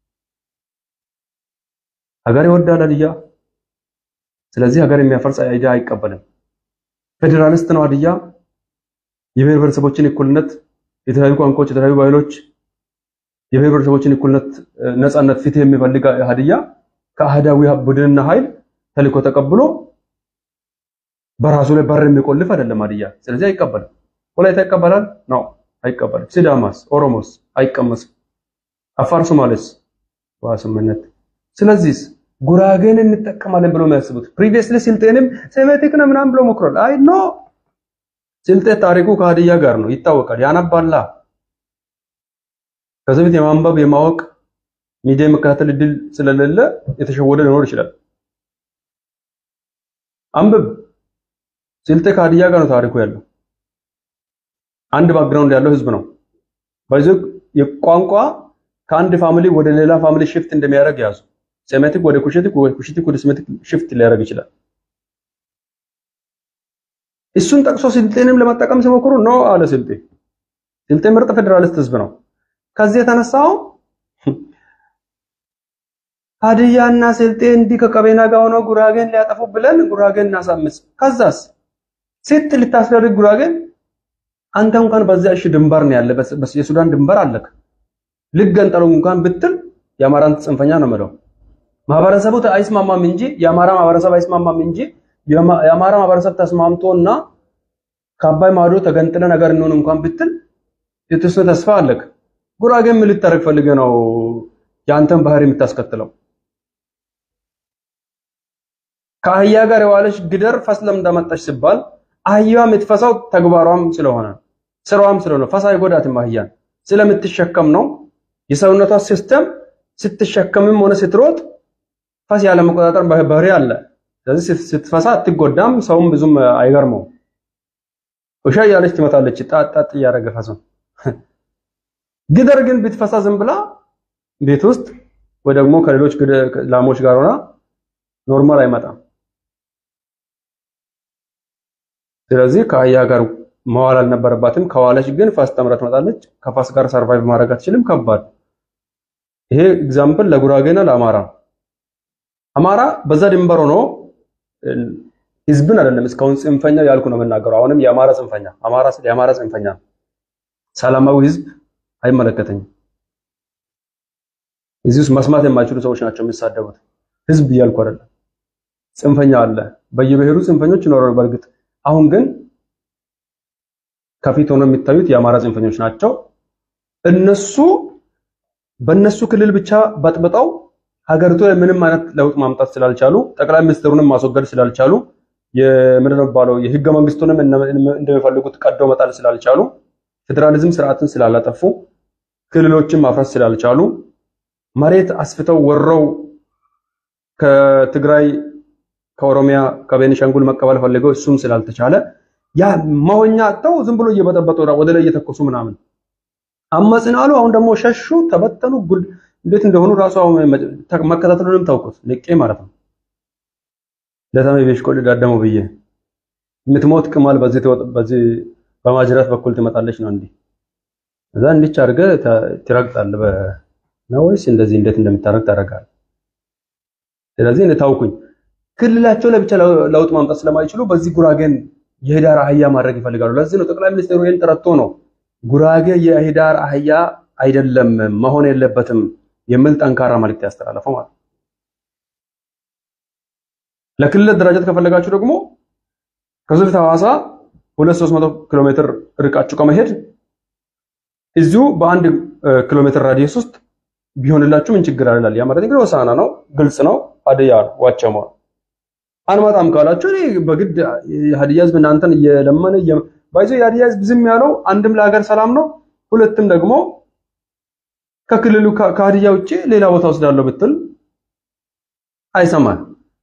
ሀገር ይወዳል ሀዲያ። ስለዚህ ሀገር የሚያፈርስ አይዲያ አይቀበልም። ፌዴራሊስት ነው ሀዲያ። የብሔር ብሔረሰቦችን እኩልነት፣ የተለያዩ ቋንቋዎች፣ የተለያዩ ባህሎች፣ የብሔር ብሔረሰቦችን እኩልነት፣ ነፃነት፣ ፍትህ የሚፈልግ ሀዲያ ከአህዳዊ ቡድንና ኃይል ተልዕኮ ተቀብሎ በራሱ ላይ በር የሚቆልፍ አይደለም ሀዲያ። ስለዚህ አይቀበልም። ወላይታ ይቀበላል? ነው አይቀበልም። ሲዳማስ፣ ኦሮሞስ አይቀመስም። አፋር፣ ሶማሌስ ዋስምነት። ስለዚህ ጉራጌን እንጠቀማለን ብሎ የሚያስቡት ፕሪቪየስሊ ስልጤንም ሴሜቲክ ነው ምናምን ብሎ ሞክሯል። አይ ኖ ስልጤ ታሪኩ ከሀዲያ ጋር ነው ይታወቃል። ያነባላ ከዚህ በፊት የማንበብ የማወቅ ሚዲያ የመከታተል እድል ስለሌለ የተሸወደ ሊኖር ይችላል። አንብብ። ስልጤ ከሀዲያ ጋር ነው ታሪኩ ያለው። አንድ ባክግራውንድ ያለው ህዝብ ነው። በዚህ የቋንቋ ከአንድ ፋሚሊ ወደ ሌላ ፋሚሊ ሽፍት እንደሚያደርግ ያዙ። ሴሜቲክ ወደ ኩሽቲክ ወደ ኩሽቲክ ወደ ሴሜቲክ ሽፍት ሊያደርግ ይችላል። እሱን ጠቅሶ ስልጤንም ለመጠቀም ሲሞክሩ ኖ አለ ስልጤ። ስልጤ ምርጥ ፌዴራሊስት ህዝብ ነው። ከዚህ የተነሳው ሀዲያና ስልጤ እንዲህ ከቀቤና ጋር ሆነው ጉራጌን ሊያጠፉ ብለን ጉራጌን እናሳምስ። ከዛስ ሴት ልታስደርግ ጉራጌን አንተ እንኳን በዚያ እሺ ድንበር ነው ያለ የሱዳን ድንበር አለክ ልገንጠሉ እንኳን ብትል የአማራን ጽንፈኛ ነው የምለው። ማህበረሰቡ አይስማማም እንጂ የአማራ ማህበረሰብ አይስማማም እንጂ የአማራ ማህበረሰብ ተስማምቶና ከአባይ ማዶ ተገንጥለ ነገር እንሆን እንኳን ብትል የተወሰነ ተስፋ አለክ። ጉራጌ ምን ልታረግ ፈልገህ ነው የአንተን ባህሪ የምታስከትለው? ከአህያ ጋር የዋለች ግደር ፈስ ለምን እንዳመጣች ሲባል አህያዋ የምትፈሳው ተግባሯም ስለሆነ ስራዋም ስለሆነ ፈሳ አይጎዳትም። አህያን ስለምትሸከም ነው። የሰውነቷ ሲስተም ስትሸከምም ሆነ ስትሮጥ ፈስ ያለ መቆጣጠር ባህሪ አለ። ስለዚህ ስትፈሳ አትጎዳም። ሰውም ብዙም አይገርመው። ውሻ እያለች ትመታለች፣ ጣጣጥ እያደረገ ፈሱን። ግደር ግን ብትፈሳ ዝም ብላ ቤት ውስጥ ወይ ደግሞ ከሌሎች ላሞች ጋር ሆና ኖርማል አይመጣም። ስለዚህ ከአህያ ጋር መዋል አልነበረባትም። ከዋለች ግን ፋስ ተምራ ትመጣለች። ከፋስ ጋር ሰርቫይቭ ማድረግ አትችልም። ከባድ ይሄ ኤግዛምፕል ለጉራጌና ለአማራ አማራ በዛ ድንበር ሆኖ ህዝብን አይደለም እስካሁን ጽንፈኛ ያልኩ ነው የምናገረው። አሁንም የአማራ ጽንፈኛ አማራ ስለ የአማራ ጽንፈኛ ሰላማዊ ህዝብ አይመለከተኝም። እዚህ ውስጥ መስማት የማይችሉ ሰዎች ናቸው የሚሳደቡት። ህዝብ እያልኩ አይደለም። ጽንፈኛ አለ፣ በየብሔሩ ጽንፈኞች ይኖራሉ። በእርግጥ አሁን ግን ከፊት ሆነው የሚታዩት የአማራ ጽንፈኞች ናቸው። እነሱ በእነሱ ክልል ብቻ በጥብጠው ሀገሪቱ ላይ ምንም አይነት ለውጥ ማምጣት ስላልቻሉ ጠቅላይ ሚኒስትሩንም ማስወገድ ስላልቻሉ የምንድን ነው የሚባለው የህገ መንግስቱንም እንደሚፈልጉት ቀደው መጣል ስላልቻሉ ፌዴራሊዝም ስርዓትን ስላላጠፉ ክልሎችን ማፍረስ ስላልቻሉ መሬት አስፍተው ወረው ከትግራይ ከኦሮሚያ ከቤኒሻንጉል መቀበል ፈልገው እሱም ስላልተቻለ ያ መሆኛ አጥተው ዝም ብሎ እየበጠበጡ ወደ ላይ እየተኮሱ ምናምን አመጽን አሉ። አሁን ደግሞ ሸሹ፣ ተበተኑ። ጉድ እንዴት እንደሆኑ ራሱ አሁን መከታተሉንም ታውቁት ንቄ ማለት ነው። ለተመ ቤሽኮል ዳደሙ ብዬ የምትሞት ቅማል በዚህ በዚህ በማጅራት በኩል ትመጣለች ነው እንዴ? እዛ እንዲች አድርገህ ትረግጣለህ ነው ወይስ እንደዚህ እንዴት እንደምታረግ ታደርጋለህ? ስለዚህ እኔ ታውኩኝ። ክልላቸው ላይ ብቻ ለውጥ ማምጣት ስለማይችሉ በዚህ ጉራጌን የህዳር አህያ ማድረግ ይፈልጋሉ። ለዚህ ነው ጠቅላይ ሚኒስትሩ ይህን ጠረቶ ነው ጉራጌ የህዳር አህያ አይደለም መሆን የለበትም የሚል ጠንካራ መልእክት ያስተላለፈው ማለት ነው። ለክልል ደረጃት ከፈለጋችሁ ደግሞ ከዚህ በፊት ሐዋሳ 2300 ኪሎ ሜትር ርቃችሁ ከመሄድ እዚሁ በአንድ ኪሎ ሜትር ራዲየስ ውስጥ ቢሆንላችሁ ምን ችግር አለ? ያ ማለት እንግዲህ ሆሳዕና ነው፣ ግልጽ ነው፣ ሀዲያ ነው፣ ዋቸሞ አንመጣም ካላችሁ እኔ በግድ የሀዲያ ህዝብ እናንተን እየለመነ ባይዞ የሀዲያ ህዝብ ዝም ያለው አንድም ለሀገር ሰላም ነው፣ ሁለትም ደግሞ ከክልሉ ከሀዲያ ውጭ ሌላ ቦታ ወስዳለሁ ብትል አይሰማል።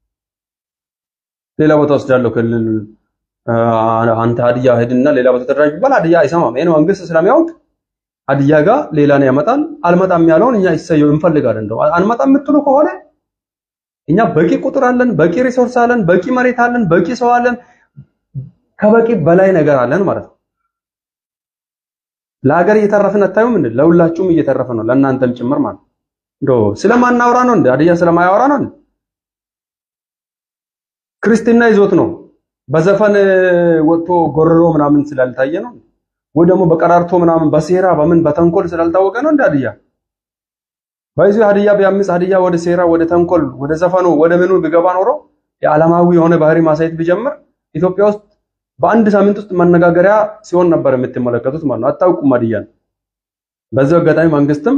ሌላ ቦታ ወስዳለሁ ክልል አንተ ሀዲያ ሄድና ሌላ ቦታ ተደራጅ ቢባል ሀዲያ አይሰማም። ይሄን መንግስት ስለሚያውቅ ሀዲያ ጋር ሌላን ያመጣል። አልመጣም ያለውን እኛ ይሰየው እንፈልጋለን። እንደው አንመጣም የምትሉ ከሆነ እኛ በቂ ቁጥር አለን፣ በቂ ሪሶርስ አለን፣ በቂ መሬት አለን፣ በቂ ሰው አለን፣ ከበቂ በላይ ነገር አለን ማለት ነው። ለሀገር እየተረፍን አታዩም እንዴ? ለሁላችሁም እየተረፈ ነው፣ ለእናንተም ጭምር ማለት ነው። እንደው ስለማናወራ ነው እንዴ? ሀዲያ ስለማያወራ ነው እንዴ? ክርስትና ይዞት ነው በዘፈን ወጥቶ ጎርሮ ምናምን ስላልታየ ነው ወይ ደግሞ በቀራርቶ ምናምን በሴራ በምን በተንኮል ስላልታወቀ ነው እንደ ሀዲያ ባይዙ ሀዲያ ቢያምስ ሀዲያ ወደ ሴራ ወደ ተንኮል ወደ ዘፈኑ ወደ ምኑ ቢገባ ኖሮ የዓለማዊ የሆነ ባህሪ ማሳየት ቢጀምር ኢትዮጵያ ውስጥ በአንድ ሳምንት ውስጥ መነጋገሪያ ሲሆን ነበር የምትመለከቱት ማለት ነው። አታውቁም ሀዲያን። በዚህ አጋጣሚ መንግስትም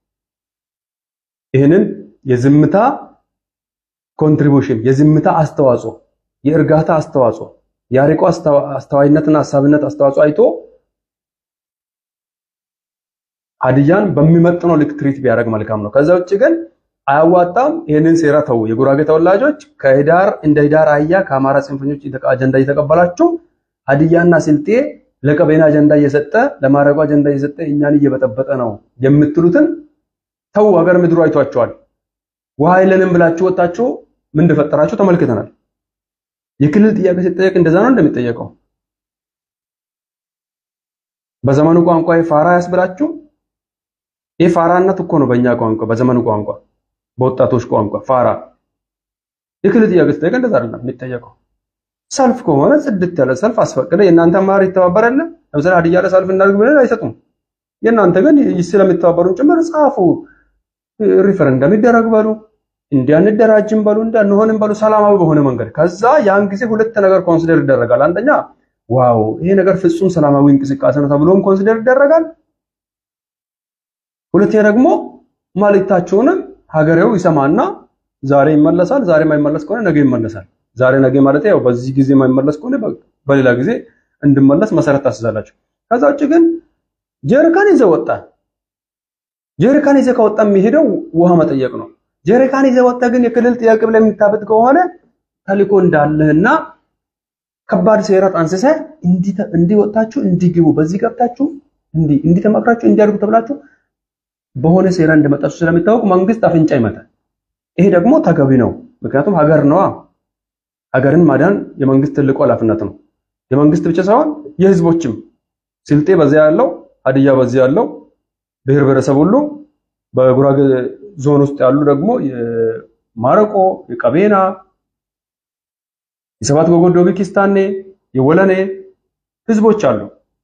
ይህንን የዝምታ ኮንትሪቢዩሽን የዝምታ አስተዋጽኦ የእርጋታ አስተዋጽኦ የአርቆ አስተዋይነትና ሀሳብነት አስተዋጽኦ አይቶ ሀዲያን በሚመጥነው ልክ ትሪት ቢያደርግ መልካም ነው። ከዛ ውጭ ግን አያዋጣም። ይህንን ሴራ ተው። የጉራጌ ተወላጆች ከህዳር እንደ ህዳር አህያ ከአማራ ጽንፈኞች አጀንዳ እየተቀበላችሁ ሀዲያና ስልጤ ለቀቤና አጀንዳ እየሰጠ ለማረቁ አጀንዳ እየሰጠ እኛን እየበጠበጠ ነው የምትሉትን ተው። ሀገር ምድሩ አይቷቸዋል። ውሃ የለንም ብላችሁ ወጣችሁ ምን እንደፈጠራችሁ ተመልክተናል። የክልል ጥያቄ ሲጠየቅ እንደዛ ነው እንደሚጠየቀው። በዘመኑ ቋንቋ ፋራ ያስብላችሁ። ይህ ፋራነት እኮ ነው በእኛ ቋንቋ፣ በዘመኑ ቋንቋ፣ በወጣቶች ቋንቋ ፋራ። የክልል ጥያቄ ሲጠየቅ እንደዛ አይደለም የሚጠየቀው። ሰልፍ ከሆነ ጽድት ያለ ሰልፍ አስፈቅደ የእናንተ ማር ይተባበራል። ለምሳሌ ሀዲያ ላይ ሰልፍ እናድርግ ብለን አይሰጡም። የእናንተ ግን ስለሚተባበሩን ጭምር ጻፉ፣ ሪፈረንደም ይደረግ በሉ፣ እንዲያ እንደራጅም በሉ፣ እንዲያ እንሆንም በሉ፣ ሰላማዊ በሆነ መንገድ። ከዛ ያን ጊዜ ሁለት ነገር ኮንሲደር ይደረጋል። አንደኛ ዋው ይሄ ነገር ፍጹም ሰላማዊ እንቅስቃሴ ነው ተብሎም ኮንሲደር ይደረጋል። ሁለተኛ ደግሞ መልእክታቸውንም ሀገሬው ይሰማና ዛሬ ይመለሳል። ዛሬ የማይመለስ ከሆነ ነገ ይመለሳል። ዛሬ ነገ ማለት ያው በዚህ ጊዜ የማይመለስ ከሆነ በሌላ ጊዜ እንድመለስ መሰረት ታስዛላችሁ። ከዛ ውጭ ግን ጀሪካን ይዘህ ወጣ። ጀሪካን ይዘህ ከወጣ የሚሄደው ውሃ መጠየቅ ነው። ጀሪካን ይዘህ ወጣ ግን የክልል ጥያቄ ብለህ የምታበጥ ከሆነ ተልእኮ እንዳለህና ከባድ ሴራ ጠንስሰህ እንዲህ ወጣችሁ እንዲህ ግቡ፣ በዚህ ገብታችሁ እንዲህ እንዲህ ተመክራችሁ እንዲያድጉ ተብላችሁ በሆነ ሴራ እንደመጣችሁ ስለሚታወቅ መንግስት አፍንጫ ይመታል። ይሄ ደግሞ ተገቢ ነው። ምክንያቱም ሀገር ነዋ። ሀገርን ማዳን የመንግስት ትልቁ ኃላፊነት ነው። የመንግስት ብቻ ሳይሆን የህዝቦችም ስልጤ በዚያ ያለው ሀዲያ በዚያ ያለው ብሔር ብሔረሰብ ሁሉ በጉራጌ ዞን ውስጥ ያሉ ደግሞ የማረቆ፣ የቀቤና፣ የሰባት ጎጎዶቢ፣ ኪስታኔ፣ የወለኔ ህዝቦች አሉ።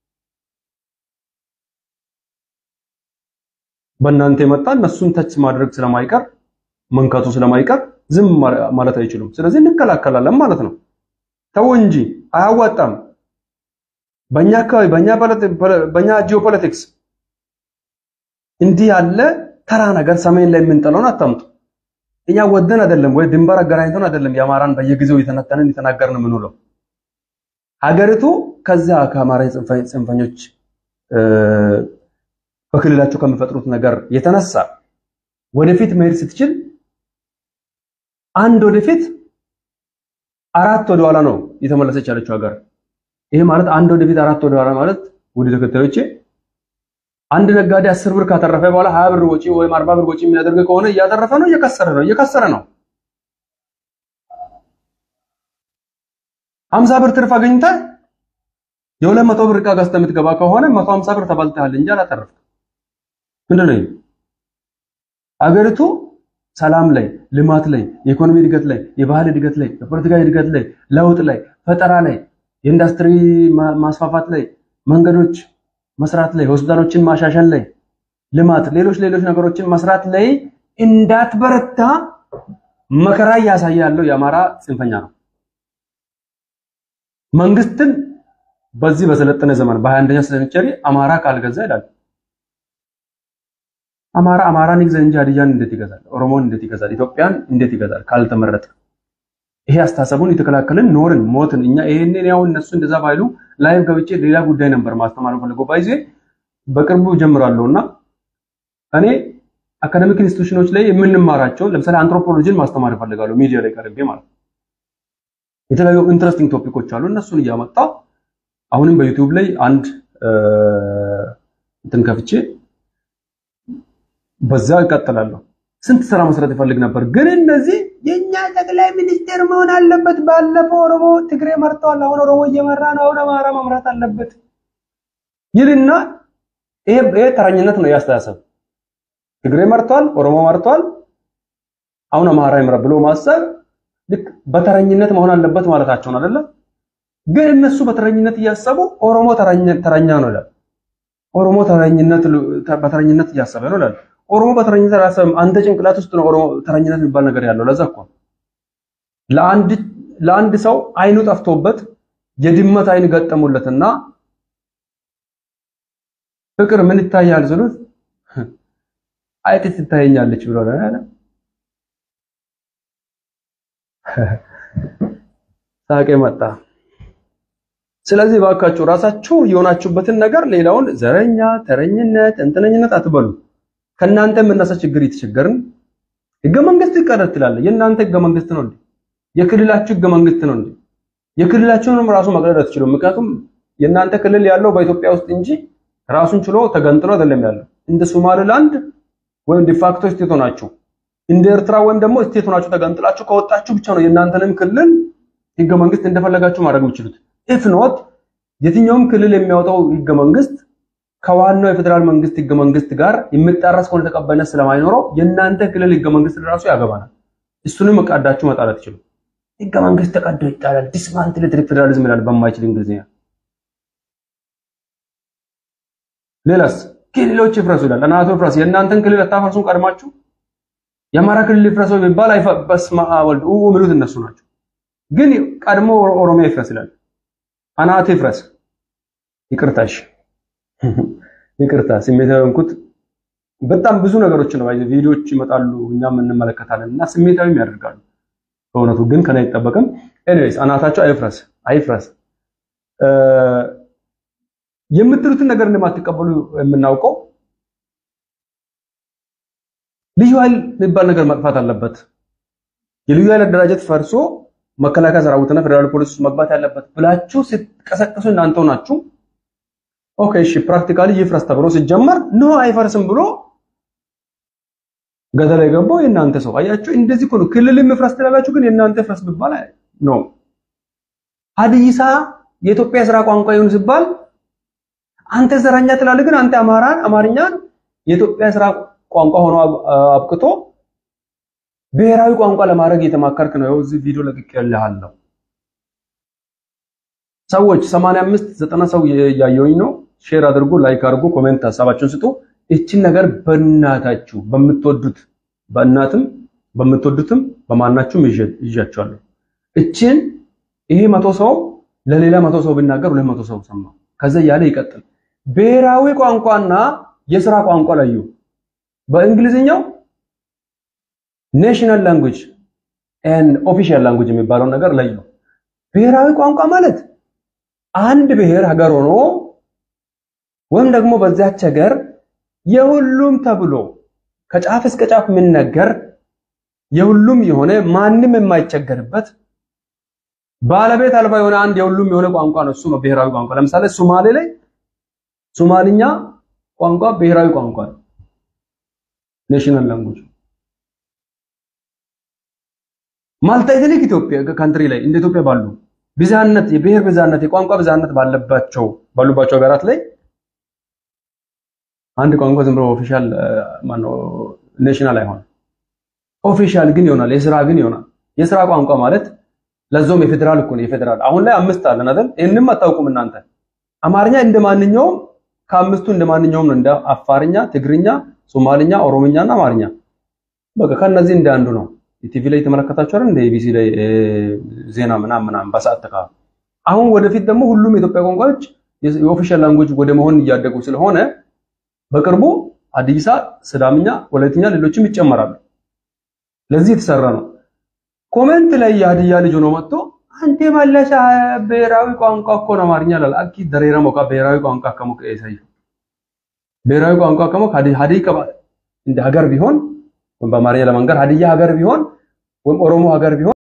በእናንተ የመጣ እነሱን ተች ማድረግ ስለማይቀር መንካቱ ስለማይቀር ዝም ማለት አይችሉም። ስለዚህ እንከላከላለን ማለት ነው። ተው እንጂ አያዋጣም። በእኛ አካባቢ በእኛ ጂኦፖለቲክስ እንዲህ ያለ ተራ ነገር ሰሜን ላይ የምንጠለውን አታምጡ። እኛ ወደን አይደለም ወይ ድንበር አገናኝተን አይደለም የአማራን በየጊዜው የተነተንን የተናገርን የምንውለው። ሀገሪቱ ከዚያ ከአማራ ጽንፈኞች በክልላቸው ከሚፈጥሩት ነገር የተነሳ ወደፊት መሄድ ስትችል አንድ ወደፊት አራት ወደ ኋላ ነው የተመለሰች ያለችው ሀገር። ይሄ ማለት አንድ ወደፊት አራት ወደ ኋላ ማለት ውድ ተከታዮቼ አንድ ነጋዴ አስር ብር ካተረፈ በኋላ ሀያ ብር ወጪ ወይም አርባ ብር ወጪ የሚያደርግ ከሆነ እያተረፈ ነው እየከሰረ ነው እየከሰረ ነው። ሀምሳ ብር ትርፍ አገኝተህ የሁለት መቶ ብር ዕቃ ገዝተህ የምትገባ ከሆነ መቶ ሀምሳ ብር ተበልተሃል እንጂ አላተረፍክም። ምንድን ነው አገሪቱ ሰላም ላይ፣ ልማት ላይ፣ የኢኮኖሚ እድገት ላይ፣ የባህል እድገት ላይ፣ የፖለቲካ እድገት ላይ፣ ለውጥ ላይ፣ ፈጠራ ላይ፣ የኢንዱስትሪ ማስፋፋት ላይ፣ መንገዶች መስራት ላይ፣ ሆስፒታሎችን ማሻሻል ላይ፣ ልማት፣ ሌሎች ሌሎች ነገሮችን መስራት ላይ እንዳትበረታ መከራ እያሳየ ያለው የአማራ ጽንፈኛ ነው። መንግስትን በዚህ በሰለጠነ ዘመን በ21ኛ ሴንቸሪ አማራ ካልገዛ ይላል። አማራ አማራን ይግዛ እንጂ ሀዲያን እንዴት ይገዛል? ኦሮሞን እንዴት ይገዛል? ኢትዮጵያን እንዴት ይገዛል? ካልተመረጠ ይሄ አስተሳሰቡን የተከላከልን ኖርን ሞትን። እኛ ይሄንን ያው እነሱ እንደዛ ባይሉ ላይቭ ገብቼ ሌላ ጉዳይ ነበር ማስተማር ፈልገው ባይዜ በቅርቡ ጀምራለሁና እኔ አካደሚክ ኢንስቲትዩሽኖች ላይ የምንማራቸውን ለምሳሌ አንትሮፖሎጂን ማስተማር እፈልጋለሁ ሚዲያ ላይ ቀርቤ ማለት ነው። የተለያዩ ኢንትረስቲንግ ቶፒኮች አሉ። እነሱን እያመጣ አሁንም በዩቲዩብ ላይ አንድ እንትን ከፍቼ በዛ እቀጥላለሁ። ስንት ስራ መስራት ይፈልግ ነበር፣ ግን እነዚህ የኛ ጠቅላይ ሚኒስቴር መሆን አለበት። ባለፈው ኦሮሞ ትግሬ መርተዋል፣ አሁን ኦሮሞ እየመራ ነው፣ አሁን አማራ መምራት አለበት ይልና ይሄ ይሄ ተረኝነት ነው ያስተሳሰብ። ትግሬ መርተዋል፣ ኦሮሞ መርተዋል፣ አሁን አማራ ይምራ ብሎ ማሰብ ልክ በተረኝነት መሆን አለበት ማለታቸው ነው አይደለ? ግን እነሱ በተረኝነት እያሰቡ ኦሮሞ ተረኛ ነው ይላል። ኦሮሞ ተረኝነት በተረኝነት እያሰበ ነው ይላል። ኦሮሞ በተረኝነት አላሰበም። አንተ ጭንቅላት ውስጥ ነው ኦሮሞ ተረኝነት የሚባል ነገር ያለው። ለዛ እኮ ለአንድ ለአንድ ሰው አይኑ ጠፍቶበት የድመት አይን ገጠሙለትና ፍቅር ምን ይታያል ስሉት አይጥ ትታየኛለች ብሎ ነው ያለ። ሳቄ መጣ። ስለዚህ ባካችሁ ራሳችሁ የሆናችሁበትን ነገር ሌላውን ዘረኛ፣ ተረኝነት፣ እንተነኝነት አትበሉ። ከእናንተ የምነሳ ችግር የተቸገርን ህገ መንግስት ይቀረጥ ትላለህ። የእናንተ ህገ መንግስት ነው እንዴ? የክልላችሁ ህገ መንግስት ነው እንዴ? የክልላችሁንም ራሱ መቅደድ አትችሉም። ምክንያቱም የእናንተ ክልል ያለው በኢትዮጵያ ውስጥ እንጂ ራሱን ችሎ ተገንጥሎ አይደለም ያለው። እንደ ሶማሌላንድ ወይም ዲፋክቶ ስቴት ሆናችሁ እንደ ኤርትራ ወይም ደግሞ ስቴት ሆናችሁ ተገንጥላችሁ ከወጣችሁ ብቻ ነው የእናንተንም ክልል ህገ መንግስት እንደፈለጋችሁ ማድረግ የምትችሉት። ኢፍ ኖት የትኛውም ክልል የሚያወጣው ህገ መንግስት ከዋናው የፌዴራል መንግስት ህገ መንግስት ጋር የሚጣረስ ከሆነ ተቀባይነት ስለማይኖረው የእናንተ ክልል ህገ መንግስት ራሱ ያገባናል። እሱንም ቀዳችሁ መጣል አትችሉም። ህገ መንግስት ተቀዶ ይጣላል። ዲስማንትልድ ፌዴራሊዝም ይላል በማይችል እንግሊዝኛ። ሌላስ ክልሎች ይፍረሱ ይላል። እናቶ ይፍረስ። የእናንተን ክልል አታፈርሱም ቀድማችሁ። የአማራ ክልል ይፍረሰው ቢባል በስመ አብ ወልድ ኡ የሚሉት እነሱ ናቸው። ግን ቀድሞ ኦሮሚያ ይፍረስ ይላል። አናት ይፍረስ። ይቅርታሽ ይቅርታ ስሜታዊ ሆንኩት። በጣም ብዙ ነገሮች ነው ቪዲዮዎች ይመጣሉ፣ እኛም እንመለከታለን እና ስሜታዊም ያደርጋሉ። በእውነቱ ግን ከላይ አይጠበቅም። ኤኒዌይስ አናታቸው አይፍረስ አይፍረስ። የምትሉትን ነገር እንደማትቀበሉ የምናውቀው ልዩ ኃይል የሚባል ነገር መጥፋት አለበት። የልዩ ኃይል አደራጀት ፈርሶ መከላከያ ሰራዊትና ፌዴራል ፖሊስ መግባት ያለበት ብላችሁ ስትቀሰቅሱ እናንተው ናችሁ። ኦኬ እሺ፣ ፕራክቲካሊ ይፍረስ ተብሎ ሲጀመር ኖ አይፈርስም ብሎ ገደል የገባው የእናንተ ሰው አያችሁ። እንደዚህ እኮ ነው ክልል የሚፍረስ ትላላችሁ፣ ግን የእናንተ ፍረስ ቢባል ነው። ሀዲይሳ የኢትዮጵያ ስራ ቋንቋ ይሁን ሲባል አንተ ዘረኛ ትላለህ፣ ግን አንተ አማራን አማርኛን የኢትዮጵያ ስራ ቋንቋ ሆኖ አብቅቶ ብሔራዊ ቋንቋ ለማድረግ እየተማከርክ ነው። ይኸው እዚህ ቪዲዮ ለቅቄልሃለሁ። ሰዎች 85 90 ሰው ያየውኝ ነው። ሼር አድርጉ፣ ላይክ አድርጉ፣ ኮሜንት ሀሳባችሁን ስጡ። እችን ነገር በእናታችሁ በምትወዱት በእናትም በምትወዱትም በማናችሁም ይዣቸዋለሁ። እችን ይሄ መቶ ሰው ለሌላ መቶ ሰው ቢናገር ሁለት መቶ ሰው ሰማ። ከዛ እያለ ይቀጥል። ብሔራዊ ቋንቋና የስራ ቋንቋ ለዩ። በእንግሊዝኛው ኔሽናል ላንጉጅ ኤንድ ኦፊሻል ላንጉጅ የሚባለው ነገር ለዩ። ብሔራዊ ቋንቋ ማለት አንድ ብሔር ሀገር ሆኖ ወይም ደግሞ በዚያች ሀገር የሁሉም ተብሎ ከጫፍ እስከ ጫፍ የሚነገር የሁሉም የሆነ ማንም የማይቸገርበት ባለቤት አልባ የሆነ አንድ የሁሉም የሆነ ቋንቋ ነው። እሱ ነው ብሔራዊ ቋንቋ። ለምሳሌ ሶማሌ ላይ ሶማሊኛ ቋንቋ ብሔራዊ ቋንቋ ነው፣ ኔሽናል ላንጉጅ። ማልታ ኤትኒክ ኢትዮጵያ ካንትሪ ላይ እንደ ኢትዮጵያ ባሉ ብዝሃነት የብሔር ብዝሃነት የቋንቋ ብዝሃነት ባለባቸው ባሉባቸው ሀገራት ላይ አንድ ቋንቋ ዝም ብሎ ኦፊሻል ማነው ኔሽናል አይሆንም። ኦፊሻል ግን ይሆናል፣ የስራ ግን ይሆናል። የስራ ቋንቋ ማለት ለዞም የፌዴራል እኮ ነው። የፌዴራል አሁን ላይ አምስት አለን አይደል? ይሄንም አታውቁም እናንተ። አማርኛ እንደማንኛውም ከአምስቱ እንደማንኛውም ነው። እንደ አፋርኛ፣ ትግርኛ፣ ሶማልኛ፣ ኦሮምኛና አማርኛ በቃ ከነዚህ እንደ አንዱ ነው። ቲቪ ላይ የተመለከታችሁ አይደል? እንደ ኢቢሲ ላይ ዜና ምናምን ምናምን በሰዓት ተካ አሁን ወደፊት ደግሞ ሁሉም የኢትዮጵያ ቋንቋዎች የኦፊሻል ላንጉጅ ወደ መሆን እያደጉ ስለሆነ በቅርቡ ሀዲይሳ፣ ስዳምኛ፣ ወላይትኛ ሌሎችም ይጨመራሉ። ለዚህ የተሰራ ነው። ኮሜንት ላይ የሀዲያ ልጅ ሆኖ መጥቶ አንተ መለሰ ብሔራዊ ቋንቋ እኮ ነው አማርኛ ላል አኪ ደሬራ ሞካ ብሔራዊ ቋንቋ ከሞ ከይሳይ ብሔራዊ ቋንቋ ከሞ ሀዲይ ከባ እንደ ሀገር ቢሆን ወይም በአማርኛ ለመንገር ሀዲያ ሀገር ቢሆን ወይም ኦሮሞ ሀገር ቢሆን